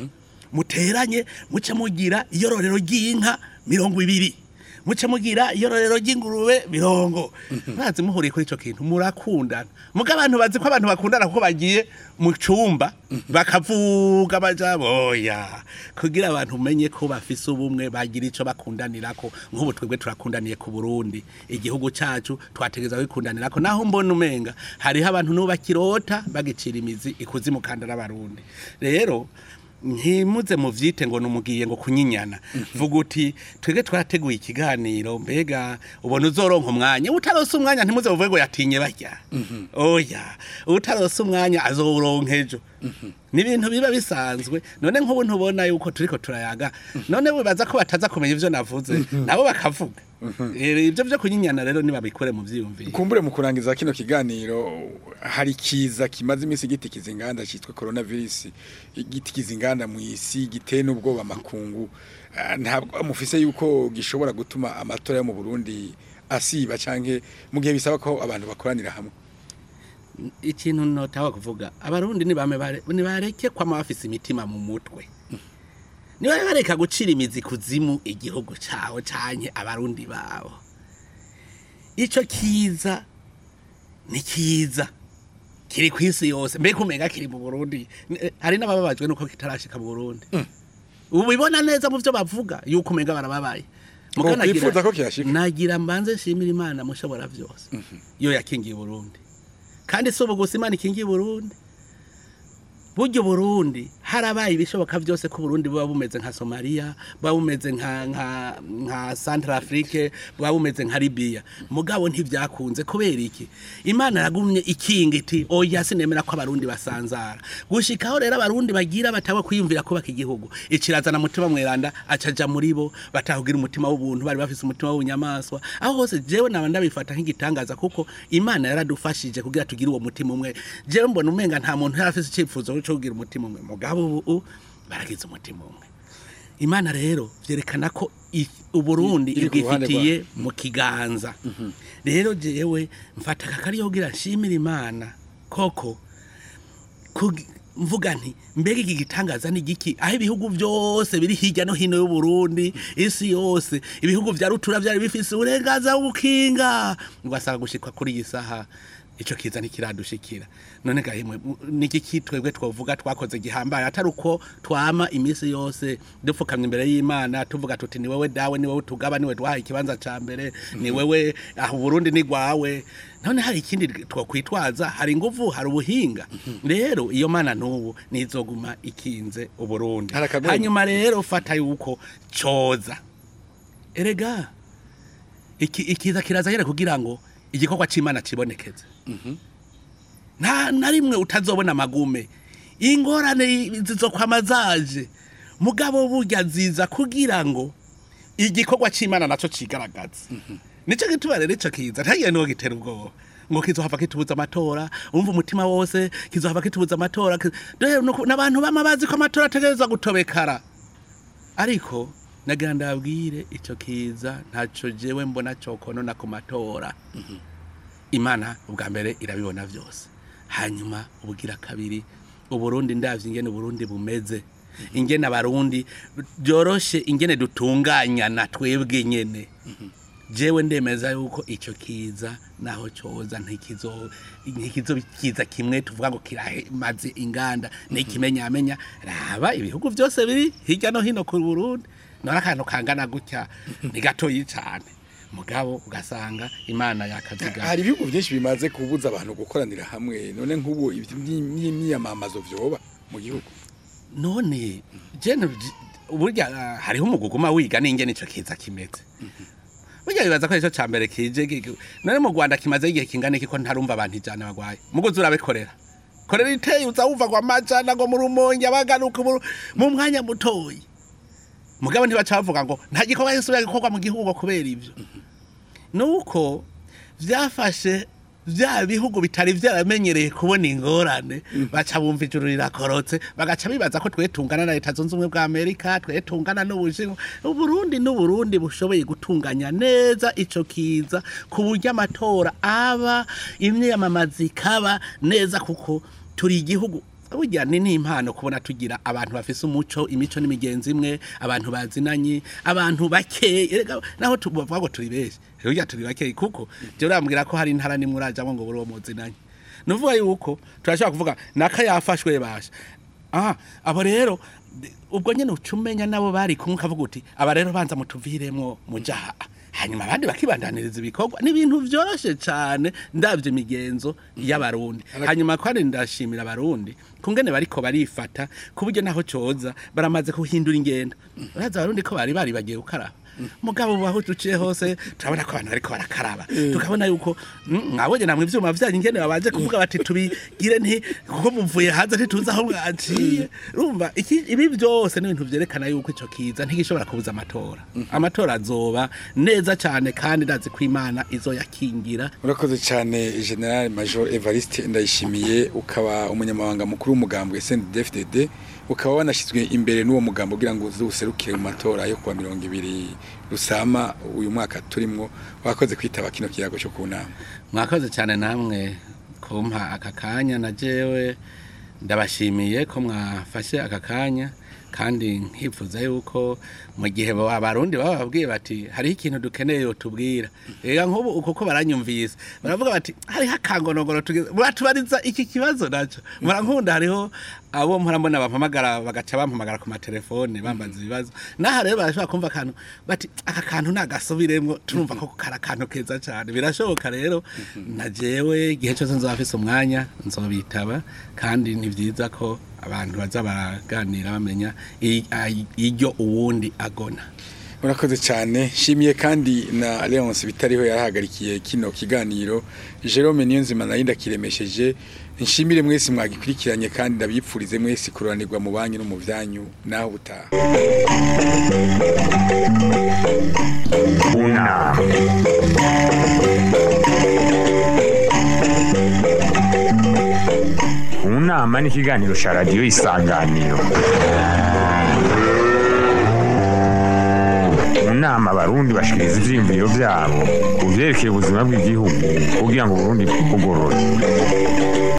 muteranye muce mugira iyororero ry'inka mirongo ibiri muce mugira iyororero ry'ingurube mirongo mwazi muhuriye kuri ico kintu murakundana muga abantu bazi ko abantu bakundana kuko bagiye mu cumba bakavuga amajambo oya kugira abantu umenye ko bafise ubumwe bagira ico bakundanirako nk'ubu twebwe turakundaniye ku Burundi igihugu cacu twategeza kwikundanirako naho mbona umenga hariho abantu n'ubu bakirota bagicira imizi ikuzimu kandi n'abarundi rero ntimuze muvyite ngo numugiye ngo kunyinyana vuga uti twege twarateguye ikiganiro mbega ubona uzoronka umwanya utarose umwanya ntimuze muvuge ngo yatinye barya oya utarose umwanya azowuronka ejo ni ibintu biba bisanzwe none nk'ubu ntubona yuko turiko turayaga none wibaza ko bataza kumenya ivyo navuze nabo bakavuga Eh, ivyo vyo kunyinyana rero nibabikore mu vyiyumviro kumbure mu kurangiza kino kiganiro hari kiza kimaze iminsi gitikiza inganda cyitwa coronavirus gitikiza inganda mu isi giteye n'ubwoba amakungu Ah, ntabwo mufise yuko gishobora gutuma amatora yo mu Burundi asiba canke mu gihe bisaba ko abantu bakoranira hamwe ikintu notawa kuvuga abarundi nibame bare- nibareke kwama bafise imitima mu mutwe niba bareka gucira imizi kuzimu igihugu cawe canke abarundi babo ico kiza ni kiza kiri ku isi yose mbega umenga kiri mu burundi N- hari n'abababajwe nuko kitarashika mu burundi ubibona neza mu vyo bavuga yuko umenga barababaye Ngo Muga nagira- kwifuza ko kihashika. nagira mbanze nshimira imana mushobora vyose yo yakingiye Burundi kandi si ubu gusa imana ikingiye Burundi burya Burundi harabaye ibishoboka byose ko Burundi buba bumeze nka Somalia buba bumeze nka nka nka Central Afrique buba bumeze nka Libya mugabo ntivyakunze kubera iki Imana yagumye ikinga iti oya sinemera ko abarundi basanzara gushikaho rero abarundi bagira batawe kwiyumvira kubaka igihugu ikirazana mutima mweranda acaja muri bo batahugira umutima w'ubuntu bari bafise umutima w'ubunyamaswa aho hose jewe naba ndabifata nk'igitangaza kuko Imana yaradufashije kugira tugire uwo mutima umwe jewe mbona umenga nta muntu yari afise icyifuzo cyo kugira umutima umwe mugabo ubu baragize umutima umwe imana rero byerekana ko i- uburundi iri ku ruhande ibwifitiye mu kiganza rero jewe mfata aka kariyo kugira nshimire imana koko kugi- mvuga nti mbega iki gitangaza ni giki aho ibihugu byose biri hirya no hino y'uburundi isi yose ibihugu vya rutura vyari bifise uburenganzira bwo gukinga ugasanga gushikwa kuri iyi saha ico kiza ntikiradushikira none gahimwe niki kitwebwe twovuga twakoze gihambaye atari uko twama imisi yose dupfukamye imbere y'imana tuvuga tuti ni wewe dawe ni wewe tugaba ni wewe duhaye ikibanza ca mbere ni wewe aho Burundi ni gwawe none hari ikindi twokwitwaza hari inguvu hari ubuhinga rero iyo mana n'ubu nizoguma ikinze uburundi Hari akagwenya. hanyuma rero fata yuko coza erega iki ikiza kiraza nyene kugira ngo igikorwa c'imana cibonekeze nta na rimwe utazobona amagume ingorane zizokwama zaje mugabo burya ziza kugira ngo igikorwa c'imana naco cigaragaze nico gituma rero ico kiza ntagiye niwo gitera ubwoba ngo kizohava kitubuza amatora umva umutima wose kizohava kitubuza amatora ki- dore nuko- n'abantu bama bazi ko amatora ategereza gutobekara ariko nagira ndabwire ico kiza ntaco jewe mbona cokonona ku matora imana ubwa mbere irabibona byose hanyuma ubugira kabiri uburundi ndavye ingene uburundi bumeze ingene abarundi byoroshe ingene dutunganyana twebwe nyene jewe ndemeza yuko ico kiza naho coza ntikizo ntikizo kiza kimwe tuvuga ngo kiramaze inganda n'ikimenyamenya raba ibihugu byose biri hirya no hino ku Burundi nora akantu kangana gutya ni gatoyi cane mugabo ugasanga imana yakaziga hari ibihugu byinshi bimaze kubuza abantu gukoranira hamwe none nk'ubu imyiyamamazo vyoba mu gihugu none jene burya ah, hariho umuguguma wiga n'ingene ico kiza kimeze burya bibaza ko ico ca mbere kije gi- none mu Rwanda kimaze igihe kingana iki ko ntarumva abantu ijana bagwaye muguzi urabikorera korera iteye uza wumva ngo amajana ngo mu rumonge abagaruka mu- mu mwanya mutoyi mugabo ntibaca bavuga ngo nta gikorwa gisubira gikorwa mu gihugu kubera ivyo nuko vyafashe vya bihugu bitari vyaramenyereye kubona ingorane baca bumva ijuru rirakorotse bagaca bibaza ko twetungana na leta zunze ubumwe bwa amerika twetungana n'ubushinwa uburundi n'uburundi bushoboye gutunganya neza ico kiza ku buryo amatora aba imyamamazi ikaba neza kuko turi igihugu burya ni n'impano kubona tugira abantu bafise umuco imico n'imigenzi imwe abantu bazinanye abantu bakeye erega naho tubavuga ngo turi benshi burya turi bakeye kuko je urambwira ko hari intara nimwe urajamwo ngo buri uwo muzinanye nuvuga yuko turashobora kuvuga naka yafashwe basha aha abo rero ubwo nyene ucumenya nabo bari kumwe ukavuga uti aba rero banza mutuviremwo mujaha hanyuma abandi bakibandaniriza ibikorwa ni ibintu vyoroshe cane ndavye imigenzo y'abarundi hanyuma kandi ndashimira abarundi kungene bariko barifata ku buryo naho coza baramaze kuhindura ingendo uraza abarundi ko bari bari bagiye gukaraba mugabo ubu aho duciye hose turabona ko abantu bariko barakaraba tukabona yuko mm, mwabonye namwe ivyuma vyanyu ingene babanje kuvuga bati tubigire nti kuko muvuye hanze ntituzi aho mwaciye urumva iki- ibi byose ni ibintu vyerekana yuko ico kiza ntigishobora kubuza amatora amatora azoba neza cane kandi ndazi ko imana izoyakingira urakoze cyane general major evariste ndayishimiye ukaba umunyamabanga mukuru w'umugambwe sndfdd ukaba wanashyizwe imbere n'uwo mugambo kugira ngo uze userukire mu matora yo kuwa mirongo ibiri rusama uyu mwaka turimwo wakoze kwitaba kino kiyago cyo ku nama mwakoze cyane namwe kumpa aka kanya na jewe ndabashimiye ko mwafashe aka kanya kandi nkifuza yuko mu gihe ba- abarundi baba babwiye bati hariho ikintu dukeneye yotubwira ega nk'ubu uko ko baranyumvise baravuga bati hariho akangonogoro tugeze muratubariza iki kibazo naco murankunda hariho abo mpora mbona bampamagara bagaca bampamagara ku matelefone bambaza ibibazo naha rero barashobora kumva akantu bati aka kantu nagasubiremwo turumva ko kari akantu keza cyane birashoboka rero na jewe igihe cyose nzoba mfise umwanya nzobitaba kandi ni vyiza ko abantu baza baraganira bamenya i- ai- iryo uwundi agona murakoze cyane nshimiye kandi na Leonce bitariho yarahagarikiye kino kiganiro Jerome Niyonzima nayo ndakiremesheje nshimire mwese mwagikurikiranye kandi ndabipfurize mwese kuranirwa mu banyu no mu byanyu naho butaha unama unama ni ikiganiro cya radiyo isanganiro mu nama abarundi bashikiriza ivyiyumviro vyabo ku vyerekeye ubuzima bw'igihugu kugira ngo uburundi bugorore